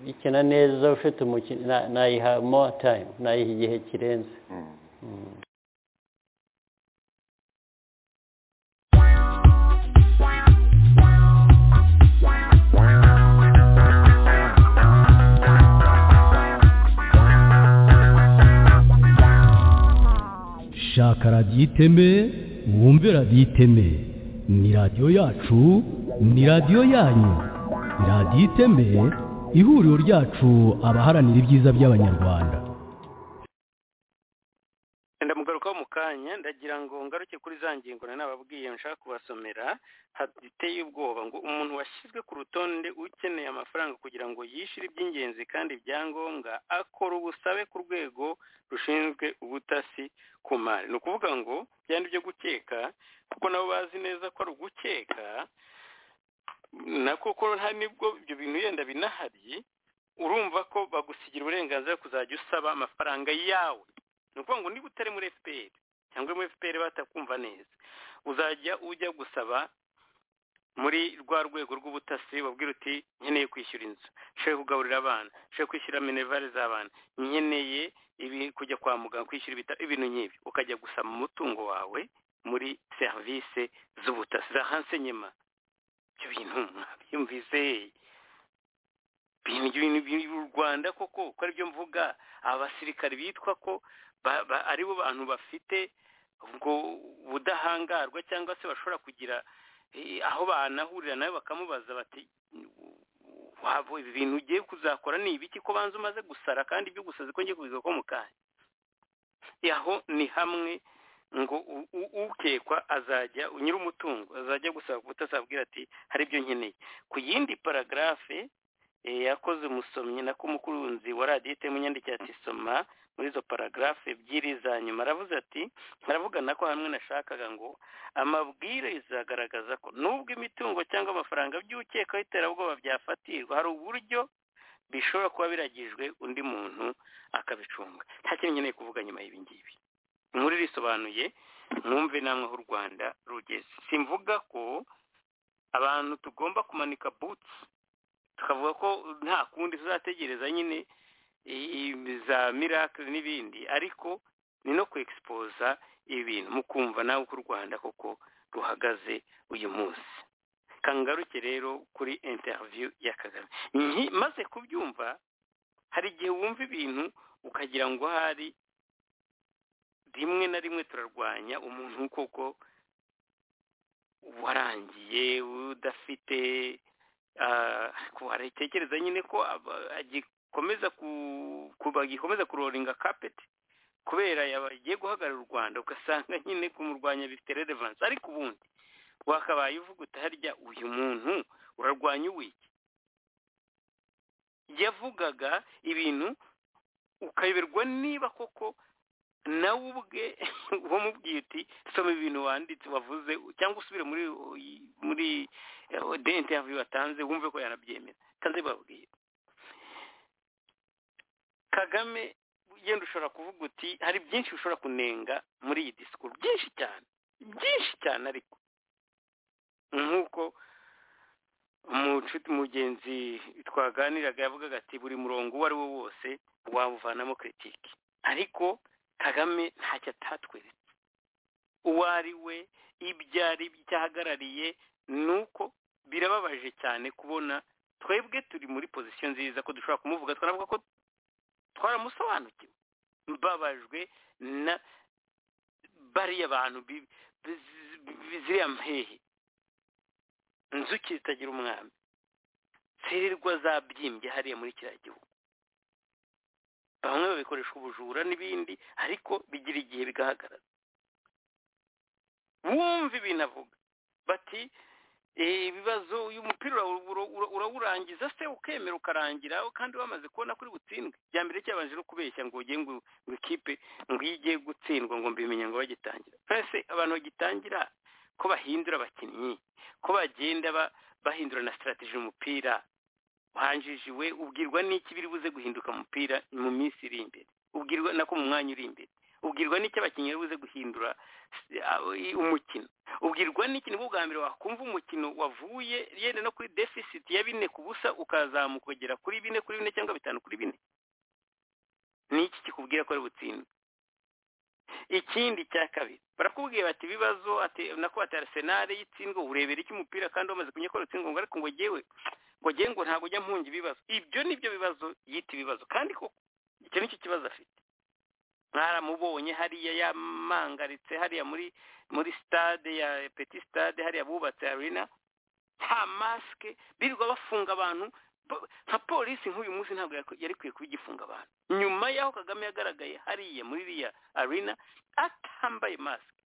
ikina neza ufite umukino nayiha mo tayimu nayiha igihe kirenze shaka radiyo iteme wumve radiyo iteme ni radiyo yacu ni radiyo yanyu radiyo iteme ihuriro ryacu abaharanira ibyiza by'abanyarwanda ndamugarukaho mu kanya ndagira ngo ngaruke kuri za ngingo nababwiye nshaka kubasomera hateye ubwoba ngo umuntu washyizwe ku rutonde ukeneye amafaranga kugira ngo yishyure iby'ingenzi kandi ibyangombwa akora ubusabe ku rwego rushinzwe ubutasi ku mari ni ukuvuga ngo byandi byo gukeka kuko nabo bazi neza ko ari ugukeka na koko nta nibwo ibyo bintu yenda binahari urumva ko bagusigira uburenganzira kuzajya usaba amafaranga yawe ni ukuvuga ngo niba utari muri fpr cyangwa muri fpr batakumva neza uzajya ujya gusaba muri rwa rwego rw'ubutasi wabwira uti nkeneye kwishyura inzu nshobora kugaburira abana nshobora kwishyura minerivare z'abana nkeneye kujya kwa muganga kwishyura ibitaro ibintu nk'ibi ukajya gusaba umutungo wawe muri serivisi z'ubutasi za hansenyema ibyo bintu mwabyumvise ibintu by'u rwanda koko uko aribyo mvuga abasirikare bitwa ko ari bo bantu bafite ubwo budahangarwa cyangwa se bashobora kugira aho banahurira nawe bakamubaza bati waba ibi bintu ugiye kuzakora ni ibiki ko banza umaze gusara kandi ibyo gusazi ko ngiye kubiza ko mu kanya aho ni hamwe ngo ukekwa azajya nyiri umutungo azajya gusaba ubutazabwira ati hari ibyo nkeneye ku yindi paragarafe yakoze umusomyi na kumukunzi wa radiyo itema imyandikire ati soma muri izo paragarafe ebyiri za nyuma aravuze ati aravugana ko hamwe nashakaga ngo amabwiriza agaragaza ko nubwo imitungo cyangwa amafaranga by'ukekaho iterabwoba byafatirwa hari uburyo bishobora kuba biragijwe undi muntu akabicunga nta kintu nkeneye kuvuga nyuma y'ibi ngibi muri risobanuye mwumve namwe aho u rwanda rugeze simvuga ko abantu tugomba kumanika butsi tukavuga ko nta kundi tuzategereza nyine za miracle n'ibindi ariko ni no kwegisipoza ibintu mukumva nawe uko u rwanda koko ruhagaze uyu munsi kangaruke rero kuri interiviyu ya kagame maze kubyumva hari igihe wumva ibintu ukagira ngo hari rimwe na rimwe turarwanya umuntu koko warangiye udafite tekereza nyine ko agikomeza bagikomeza kuroringa kapeti kubera yagiye guhagarara u rwanda ugasanga nyine kumurwanya bifite relevansi ariko ubundi wakabaye uvuga utaharya uyu muntu urarwanya uwiki yavugaga ibintu ukayoberwa niba koko nawe ubwe uwo mubwiye uti soma ibintu wanditse wavuze cyangwa usubire muri muri dente yavuye watanze wumve ko yanabyemera kandi babwiye kagame yenda ushobora kuvuga uti hari byinshi ushobora kunenga muri iyi disikuru byinshi cyane byinshi cyane ariko nk'uko umucuti mugenzi twaganiraga yavugaga ati buri murongo uwo ari wo wose wawuvanamo kiritike ariko kagame ntacyo atatweretse uwo ari we ibyo ari byo ahagarariye ni uko birababaje cyane kubona twebwe turi muri pozisiyo nziza ko dushobora kumuvuga twanavuga ko twaramusobanukiwe mbabajwe na bariya bantu ziriya mpehe inzuki zitagira umwami zirirwa zabyimbye hariya muri kiriya gihugu bamwe babikoresha ubujura n'ibindi ariko bigira igihe bigaragara bumva ibintu avuga bati ibibazo uyu mupira urawurangiza se ukemera ukarangira kandi wamaze kubona kuri butsindwe bya mbere cyabanje no kubeshya ngo ugiye ngo ikipe ngo iyo igiye gutsindwa ngo mbimenya ngo bagitangira mbese abantu bagitangira ko bahindura abakinnyi ko bagenda bahindura na sitarategi umupira wanjijiwe ubwirwa n'iki biri buze guhinduka umupira mu minsi iri imbere ubwirwa nako mu mwanya uri imbere ubwirwa n'icyo abakinnyi bari buze guhindura umukino ubwirwa n'ikintu bwo bwa mbere wakumva umukino wavuye yenda no kuri defisiti ya bine ku busa ukazamuka ugera kuri bine kuri bine cyangwa bitanu kuri bine ni iki kikubwira ko ari butsindwe ikindi cya kabiri barakubwira bati ibibazo nako ati arisenali y'itsindwa uburebera iki umupira kandi wamaze kunyura ko ari utsindwa ngo ariko ngo ngewe ngo ngewe ngo ntabwo ujya mpunga ibibazo ibyo ni byo bibazo yita ibibazo kandi koko icyo ni cyo kibazo afite mwaramubonye hariya yamangaritse hariya muri muri sitade ya peti sitade hariya bubatse arena nta masike birirwa bafunga abantu nka polisi nk'uyu munsi ntabwo yari ikwiye kuba igifunga abantu nyuma y'aho kagame yagaragaye hariya muri iriya arena atambaye masike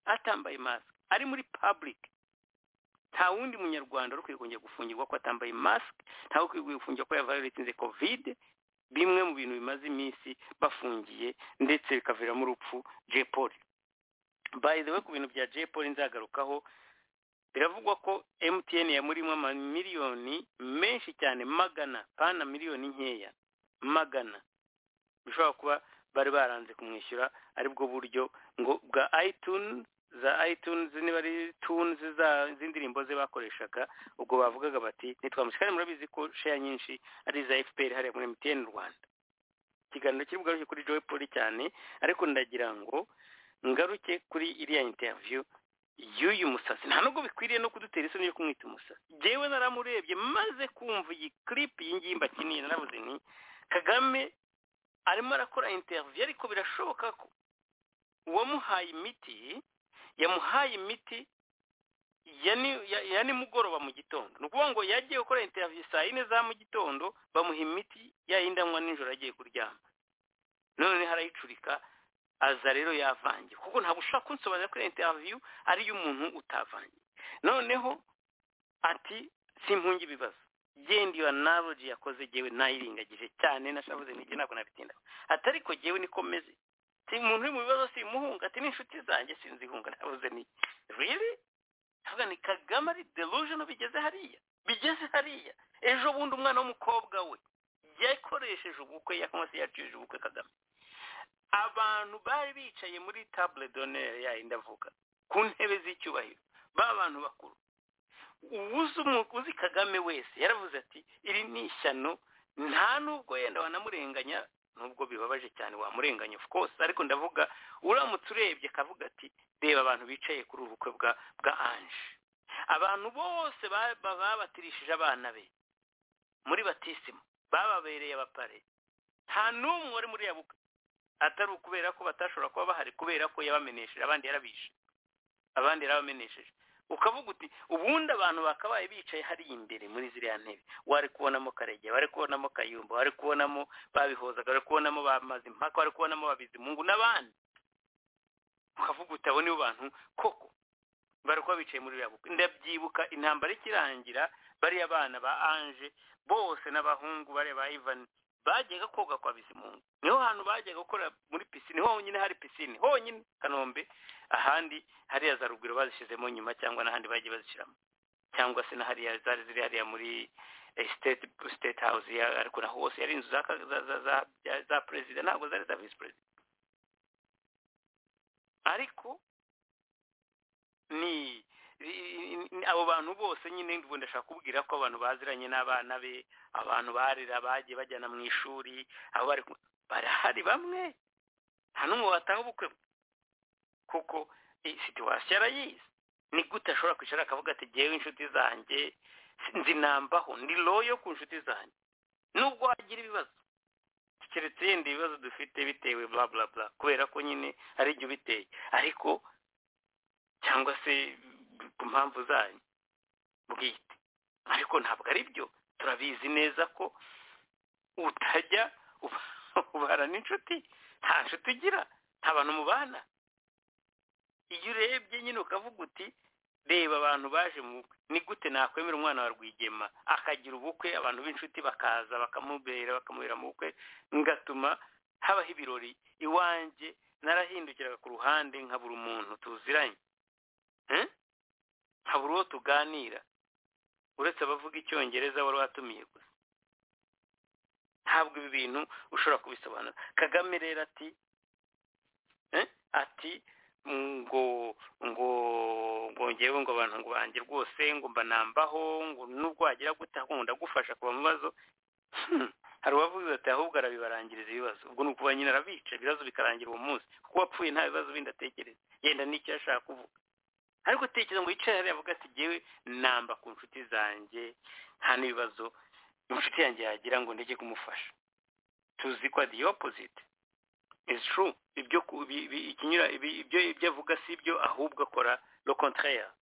atambaye masike ari muri pabulike nta wundi munyarwanda uri kongera gufungirwa ko atambaye masike ntawe ukwiye gufungirwa ko yavayoretinze kovide bimwe mu bintu bimaze iminsi bafungiye ndetse bikaviramo urupfu jepoli bayizewe ku bintu bya jepoli nzagarukaho biravugwa ko emutiyeni yamurimo amamiliyoni menshi cyane magana pana miliyoni nkeya magana bishobora kuba bari baranze kumwishyura aribwo buryo ngo bwa ayituni za ayitunzi niba ari tunzi z'indirimbo ze bakoreshaga ubwo bavugaga bati ntitwamushyira kandi murabizi ko sheya nyinshi ari iza efuperi hariya muri emutiyeni rwanda ikiganiro kiri bugaruke kuri joy poli cyane ariko ndagira ngo ngaruke kuri iriya interiviyu y'uyu musatsi nta nubwo bikwiriye no kudutera isoni yo kumwita umusatsi ngewe naramurebye maze kumva iyi kiripi iyi ngiyi mbakiniye narabuze ni kagame arimo arakora interiviyu ariko birashoboka ko uwamuhaye imiti yamuhaye imiti ya nimugoroba mu gitondo ni ukuvuga ngo yagiye gukora interiviyu saa yine za mu gitondo bamuha imiti yayindi anywa nijoro agiye kuryama none harayicurika aza rero yavangiye kuko ntabwo ushobora kunsobanurira ko interiviyu ari iy'umuntu utavangiye noneho ati simpunge ibibazo genda iyo analogy yakoze ngewe nayirengagije cyane nashabuze n'iki ntabwo nabitindaho atari ko ngewe niko meze si umuntu uri mu bibazo simuhunga ati n'inshuti zanjye sinzihunga nabuze ni riri ntabwo ni kagame ari delusion bigeze hariya bigeze hariya ejo bundi umwana w'umukobwa we yakoresheje ubukwe yakamaze yacishije ubukwe kagame abantu bari bicaye muri table d'honneur yayi ndavuga ku ntebe z'icyubahiro b'abantu bakuru uwuzi umuguzi kagame wese yaravuze ati iri ni ishyano nta nubwo yenda wanamurenganya nubwo bibabaje cyane wamurenganya of course ariko ndavuga uramutse urebye akavuga ati reba abantu bicaye kuri ubu bukwe bwa bwa anje abantu bose babatirishije abana be muri batisima bababereye abapare nta n'umwe wari muri bukwe atari ukubera ko batashobora kuba bahari kubera ko yabamenesheje abandi yarabishe abandi yarabamenesheje ukavuga uti ubundi abantu bakabaye bicaye hariya imbere muri ziriya ntebe wari kubonamo karege wari kubonamo kayumba wari kubonamo babihozaga wari kubonamo bamaze impaka wari kubonamo babizimungu n'abandi ukavuga uti abo nibo bantu koko bari kuba bicaye muri biriya bukwe ndabyibuka intambara ikirangira bariya bana ba anje bose n'abahungu bariya ba ivani bajyaga koga kwa bizimungu niho hantu bajyaga gukora muri pisine honyine hari pisine honyine kanombe ahandi hariya za rugwiro bazishyizemo nyuma cyangwa n'ahandi bagiye bazishyiramo cyangwa se n'ahariya zari ziri hariya muri state state house ariko na hose yari inzu za perezida ntabwo zari za visi perezida ariko ni abo bantu bose nyine ndashaka ndashaka kubwira ko abantu baziranye n'abana be abantu barira bagiye bajyana mu ishuri abo bari barahari bamwe nta n'umwe wataha ubukwe kuko situwasiyo arayizi ni gute ashobora kwicara akavuga ati ngewe inshuti zanjye nzinambaho ni royo ku nshuti zanjye nubwo wagira ibibazo keretse yenda ibibazo dufite bitewe bla bla bla kubera ko nyine ari ibyo biteye ariko cyangwa se ku mpamvu zanyu bwite ariko ntabwo ari byo turabizi neza ko utajya uba ubara n'inshuti nta nshuti ugira nta bantu mubana iyo urebye nyine ukavuga uti reba abantu baje mu bukwe ni gute nakwemera umwana wa rwigema akagira ubukwe abantu b'inshuti bakaza bakamubera bakamubera mu bukwe ngatuma habaho ibirori iwanjye narahindukiraga ku ruhande nkabura umuntu tuziranye Eh? nkabura uwo tuganira uretse abavuga icyongereza wari watumiye gusa ntabwo ibi bintu ushobora kubisobanura kagame rero ati eh, ati ngo ngo ngo ngewe ngo abantu ngo banjye rwose ngo mbanambaho ngo nubwo wagira gute ahubwo ndagufasha kuva mu bibazo Hmm. hari uwavuze ati ahubwo arabibarangiriza ibibazo ubwo ni ukuba nyine arabica ibibazo bikarangira uwo munsi kuko uwapfuye nta bibazo bindi atekereza yenda n'icyo yashaka kuvuga ariko tekereza ngo yicare hariya avuga ati ngewe namba ku nshuti zanjye nta n'ibibazo inshuti yanjye yagira ngo ndege kumufasha tuzi ko the opposite is true ibyo ku- ibi- ibi- ikinyura ibi- ibyo ibyo avuga si ibyo ahubwo akora le contraire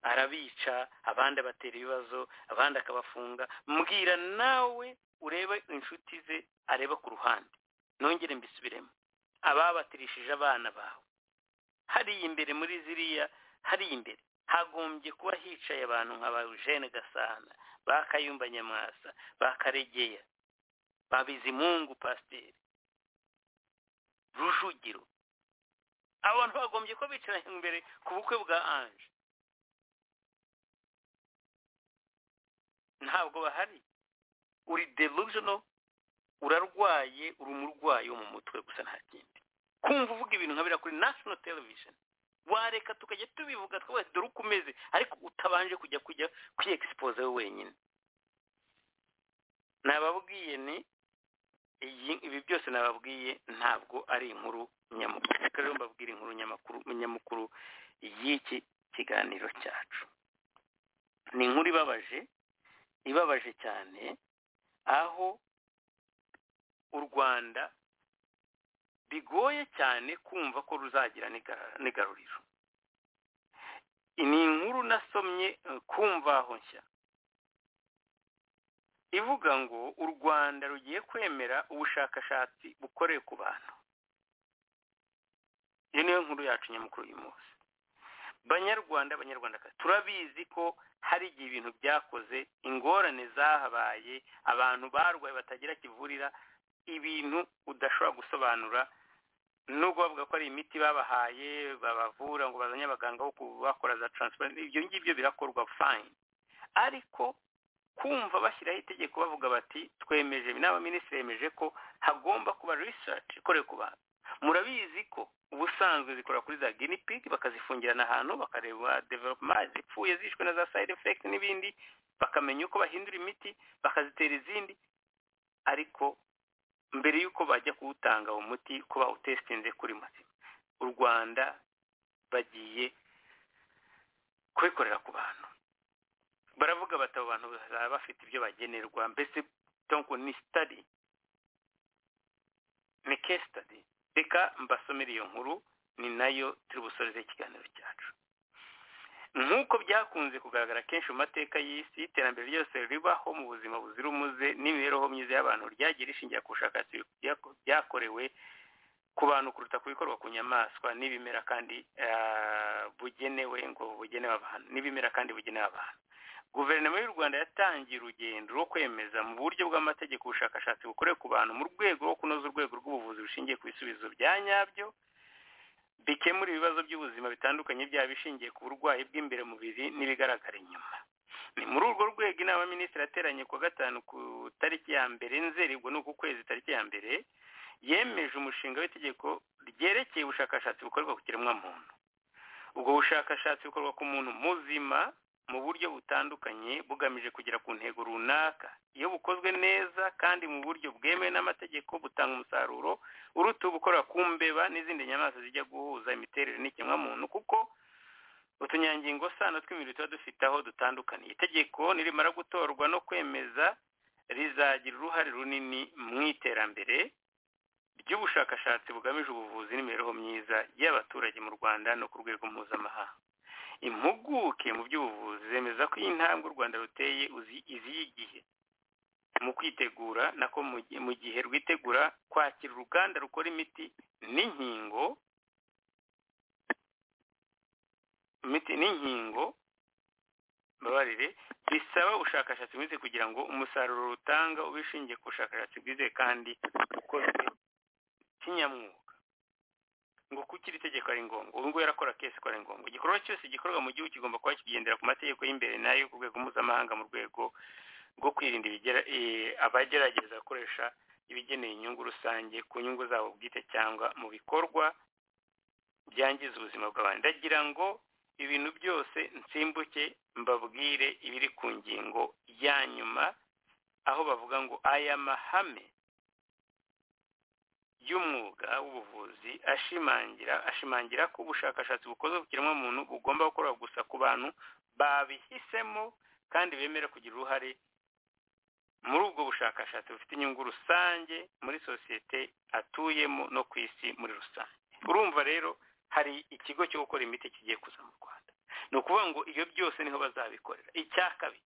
arabica abandi abatera ibibazo abandi akabafunga mbwira nawe urebe inshuti ze areba ku ruhande nongere mbisubiremo ababatirishije abana bawe hariya imbere muri ziriya hariya imbere hagombye kuba hicaye abantu nka ba Eugene Gasana ba Kayumba Nyamwasa ba Karegeya ba Bizimungu Pasiteri Rujugiro abo bantu bagombye kuba bicara imbere ku bukwe bwa Ange ntabwo bahari uri delusional urarwaye uri umurwayi wo mu mutwe gusa nta kindi kumva uvuga ibintu nka biriya kuri national television wareka tukajya tubivuga twese dore uko umeze ariko utabanje kujya kujya kwiyexpose we wenyine nababwiye ni iyi- ibi byose nababwiye ntabwo ari inkuru nyamukuru Reka rero mbabwire inkuru nyamakuru nyamukuru y'iki kiganiro cyacu ni inkuru ibabaje ibabaje cyane aho u rwanda bigoye cyane kumva ko ruzagira n'igara- n'igaruriro ni inkuru nasomye eh, ku mvaho nshya ivuga ngo u rwanda rugiye kwemera ubushakashatsi bukorewe ku bantu iyo niyo nkuru yacu nyamukuru uyu munsi banyarwanda abanyarwandakazi turabizi ko hari igihe ibintu byakoze ingorane zahabaye abantu barwaye batagira kivurira ibintu udashobora gusobanura nubwo bavuga ko ari imiti babahaye babavura ngo bazanye abaganga bo kubakora za transparent ibyo ngibyo birakorwa fine ariko kumva bashyiraho itegeko bavuga bati twemeje n'abaminisitiri bemeje ko hagomba kuba research ikorewe ku bantu murabizi ko ubusanzwe zikora kuri za guinea pig bakazifungirana ahantu bakareba development zipfuye zishwe na za side effect n'ibindi bakamenya uko bahindura imiti bakazitera izindi ariko mbere y'uko bajya kuwutanga uwo muti ko bawutesitinze kuri mazima u rwanda bagiye kubikorera ku bantu baravuga bati abo bantu bazaba bafite ibyo bagenerwa mbese donc ni study ni case study reka mbasomere iyo nkuru ni nayo turi busoreze ikiganiro cyacu nk'uko byakunze kugaragara kenshi mu mateka y'isi iterambere ryose ribaho mu buzima buzira umuze n'imibereho myiza y'abantu ryagiye rishingira ku bushakashatsi bya- byakorewe ku bantu kuruta ku bikorwa ku nyamaswa n'ibimera kandi ah, bugenewe ngo bugenewe abantu n'ibimera kandi bugenewe abantu guverinoma y'u rwanda yatangiye urugendo rwo kwemeza mu buryo bw'amategeko ubushakashatsi bukorewe ku bantu mu rwego rwo kunoza urwego rw'ubuvuzi bushingiye ku bisubizo bya nyabyo bikemura ibibazo by'ubuzima bitandukanye byaba bishingiye ku burwayi bw'imbere mu mubiri n'ibigaragara inyuma ni muri urwo rwego inama y'aminisitiri yateranye ku wa gatanu ku tariki ya mbere nzeri ubwo ni uku kwezi tariki ya mbere yemeje umushinga w'itegeko ryerekeye ubushakashatsi bukorwa ku kiremwamuntu ubwo bushakashatsi bukorwa ku muntu muzima mu buryo butandukanye bugamije kugera ku ntego runaka iyo bukozwe neza kandi mu buryo bwemewe n'amategeko butanga umusaruro uruta ubukora ku mbeba n'izindi nyamaswa zijya guhuza imiterere n'ikiremwamuntu kuko utunyangingo sano tw'imibiri tuba dufite aho dutandukaniye itegeko nirimara gutorwa no kwemeza rizagira uruhare runini mu iterambere ry'ubushakashatsi bugamije ubuvuzi n'imibereho myiza y'abaturage mu rwanda no ku rwego mpuzamahanga impuguke mu by'ubuvuzi zemeza ko iyi ntambwe u rwanda ruteye uzi- iziyigihe mu kwitegura nako mu gihe rwitegura kwakira uruganda rukora imiti n'inkingo imiti n'inkingo mbabarire bisaba ubushakashatsi bwize kugira ngo umusaruro rutanga ube ushingiye ku bushakashatsi bwize kandi ukozwe kinyamwuga ngo kukiri itegeko ari ngombwa ubu ngubu yarakora kese ko ari ngombwa igikorwa cyose gikorwa mu gihugu kigomba kuba kigendera ku mategeko y'imbere nayo ku rwego mpuzamahanga mu rwego rwo kwirinda abagerageza gukoresha ibigeneye inyungu rusange ku nyungu zabo bwite cyangwa mu bikorwa byangiza ubuzima bw'abantu ndagira ngo ibintu byose nsimbuke mbabwire ibiri ku ngingo ya nyuma aho bavuga ngo aya mahame y'umwuga w'ubuvuzi ashimangira ashimangira ko ubushakashatsi bukozwe ku kiremwamuntu bugomba gukorwa gusa ku bantu babihisemo kandi bemera kugira uruhare muri ubwo bushakashatsi bufite inyungu rusange muri sosiyete atuyemo no ku isi muri rusange urumva rero hari ikigo cyo gukora imiti kigiye kuza mu rwanda ni ukuvuga ngo iyo byose niho bazabikorera icya kabiri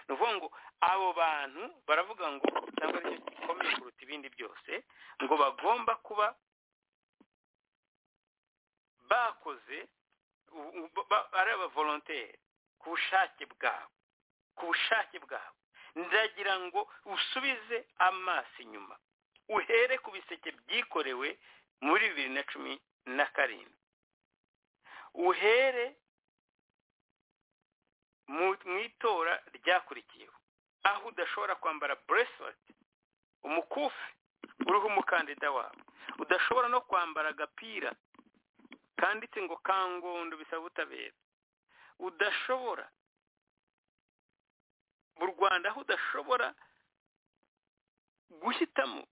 ni ukuvuga ngo abo bantu baravuga ngo cyangwa aricyo gikomeye kuruta ibindi byose ngo bagomba kuba bakoze ari abavolonteri ku bushake bwabo ku bushake bwabo ndagira ngo usubize amaso inyuma uhere ku biseke byikorewe muri bibiri na cumi na karindwi uhere mu itora ryakurikiyeho aho udashobora kwambara buresileti umukufi uriho umukandida wawe udashobora no kwambara agapira kanditse ngo kangondo bisaba ubutabera udashobora mu rwanda aho udashobora guhitamo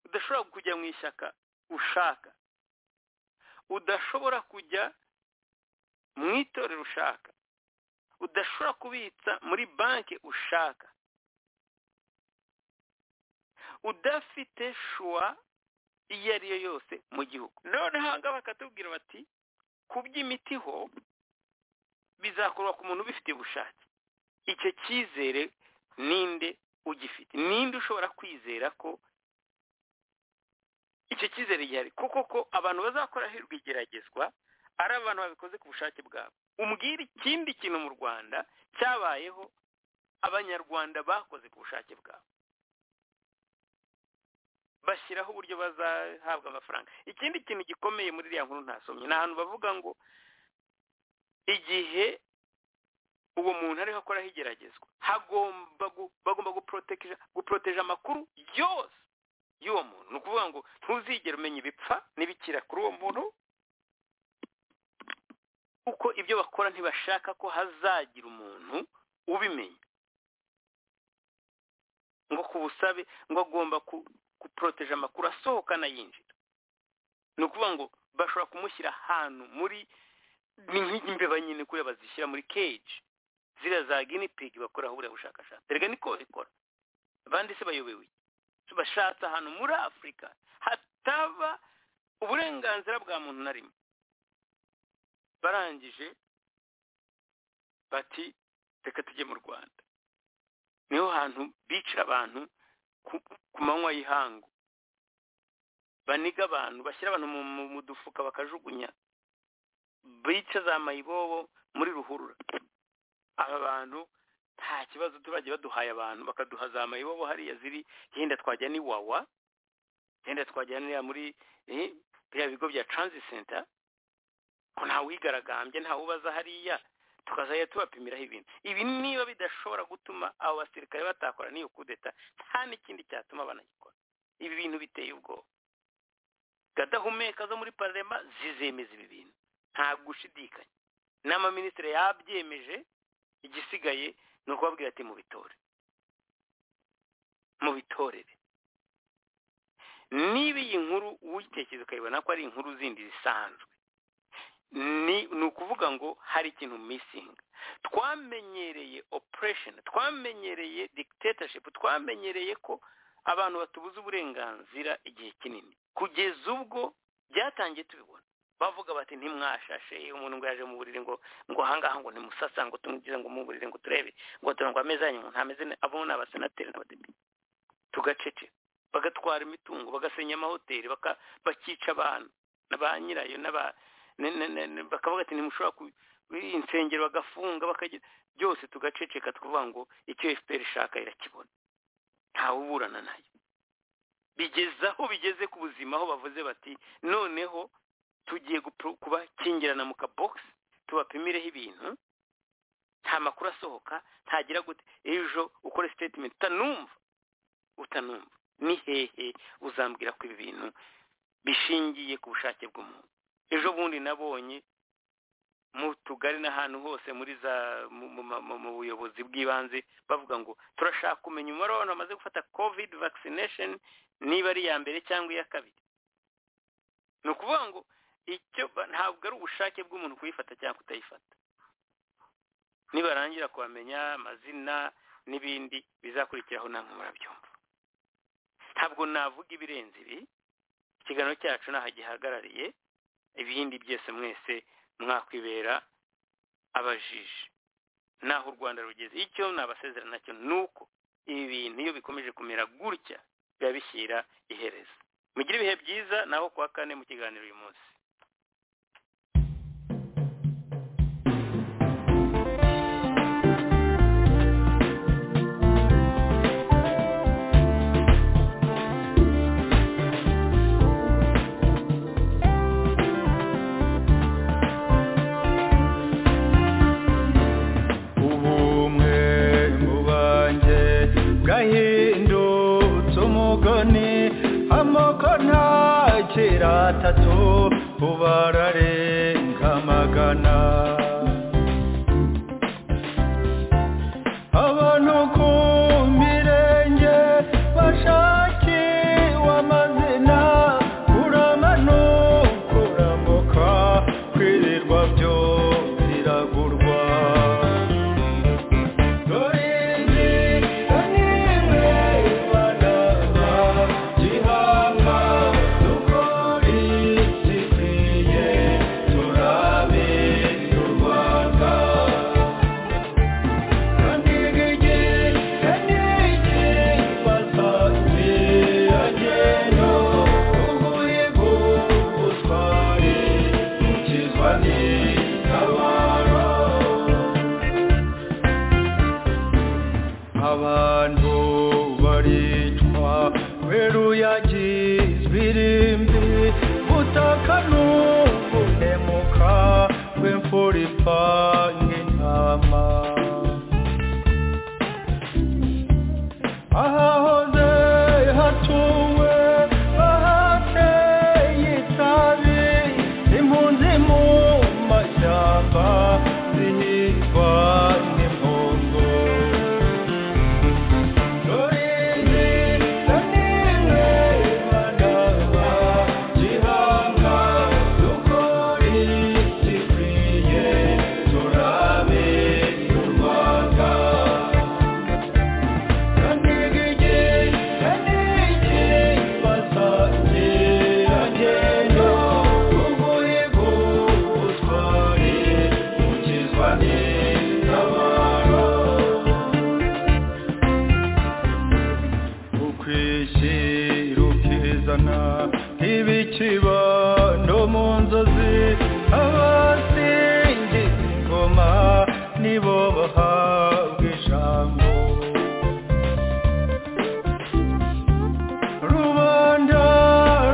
udashobora kujya mu ishyaka ushaka udashobora kujya mu itorero ushaka udashobora kubitsa muri banki ushaka udafite shuwa iyo ari yo yose mu gihugu noneho aha ngaha bakatubwira bati ku by'imiti ho bizakorwa ku muntu ubifitiye ubushake icyo cyizere ninde ugifite ninde ushobora kwizera ko icyo cyizere gihari kuko ko abantu bazakoraho igeragezwa ari abantu babikoze ku bushake bwabo umbwira ikindi kintu mu rwanda cyabayeho abanyarwanda bakoze ku bushake bwabo bashyiraho uburyo bazahabwa amafaranga ikindi kintu gikomeye muri iriya nkuru ntasomye ni ahantu bavuga ngo igihe uwo muntu ariho akoraho igeragezwa hagomba bagomba guporoteje amakuru yose y'uwo muntu ni ukuvuga ngo ntuzigere umenya ibipfa n'ibikira kuri uwo muntu kuko ibyo bakora ntibashaka ko hazagira umuntu ubimenya ngo ku busabe ngo agomba guporoteje amakuru asohoka anayinjira ni ukuvuga ngo bashobora kumushyira ahantu muri ni nk'imbeba nyine kuriya bazishyira muri keji ziriya za ginipigi bakoraho buriya bushakashatsi reka niko babikora abandi se bayobewe bashatse ahantu muri afurika hataba uburenganzira bwa muntu na rimwe barangije bati reka tujye mu rwanda niho hantu bicira abantu ku manywa y'ihangu baniga abantu bashyira abantu mu dufuka bakajugunya bica za mayibobo muri ruhurura aba bantu nta kibazo turagiye baduhaye abantu bakaduha za mayibobo hariya ziri yenda twajya ni wawa yenda twajya muri biriya bigo bya transi senta ko ntawe wigaragambye ntawe ubaza hariya tukazajya tubapimiraho ibintu ibi niba bidashobora gutuma abo basirikare batakora n'iyo kudeta nta n'ikindi cyatuma banagikora ibi bintu biteye ubwoba gadahumeka zo muri pararema zizemeza ibi bintu nta gushidikanya n'amaminisitiri yabyemeje igisigaye ni ukubabwira ati mu bitore mu bitorere niba iyi nkuru uyitekereza ukayibona ko ari inkuru zindi zisanzwe ni ukuvuga ngo hari ikintu misingi twamenyereye operesheni twamenyereye dikitetashipu twamenyereye ko abantu batubuza uburenganzira igihe kinini kugeza ubwo byatangiye tubibona bavuga bati ntimwashashe umuntu ngo yaje mu buriri ngo ngo ahangaha ngo nimusasa ngo tumugize ngo mu buriri ngo turebe ngo turango ameze anywa ntameze ne- abo ni abasenateri n'abadepite tugacece bagatwara imitungo bagasenya amahoteli baka- bakica abantu na ba nyirayo n'aba ne- ne- ne- ne- bakavuga ati ntimushobora ku insengero bagafunga bakagira byose tugaceceka tukuvuga ngo icyo efuperi ishaka irakibona ntawe uburana nayo bigeze aho bigeze ku buzima aho bavuze bati noneho tugiye gupro- kubakingirana mu kabogisi tubapimireho ibintu nta makuru asohoka ntagira gute ejo ukore sitetimenti utanumva utanumva ni hehe uzambwira ko ibi bintu bishingiye ku bushake bw'umuntu ejo bundi nabonye mu tugari n'ahantu hose muri za mu, mu, mu, mu buyobozi bw'ibanze bavuga ngo turashaka kumenya umubare w'abantu bamaze gufata covid vaccination niba ari iya mbere cyangwa iya kabiri ni ukuvuga ngo icyo ba- ntabwo ari ubushake bw'umuntu kuyifata cyangwa kutayifata nibarangira kubamenya amazina n'ibindi bizakurikiraho namwe murabyumva ntabwo navuga ibirenze ibi ikiganiro cyacu ntaho gihagarariye ibindi byose mwese mwakwibera abajiji naho u rwanda rugeze icyo nabasezera nacyo ni uko ibi bintu iyo bikomeje kumera gutya biba bishyira iherezo mugire ibihe byiza naho kuwa kane mu kiganiro uyu munsi ubumwe mu banjye bwahindutse umugani amoko ntakiri atatu ubu ararenga amagana abantu ku mirenge bashakiwe amazina kuramanukura mboka kwirirwa byo biragurwa abantu baricwa kubera uyagizwe irimbi butaka n'ubunemuka bw'imfura ipanga intama ahahoze hatuwe bahateye itabi impunzi mu mashyamba zihigwa n'impongo ukwishyirukizana ibikiba no mu nzozi abasingiza ingoma nibo bahabwa ijambo rubanda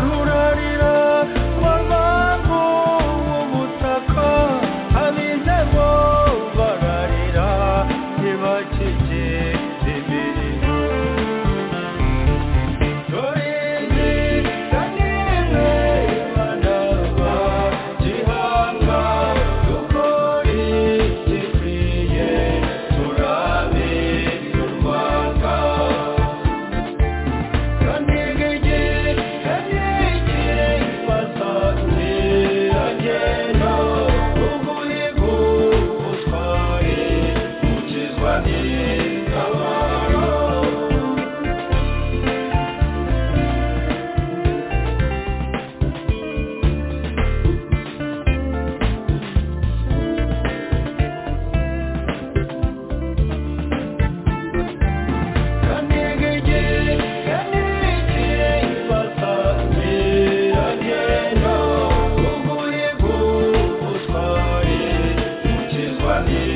rurarira rwambavu ubutaka abizemo bararira ntibakigize imirimo ni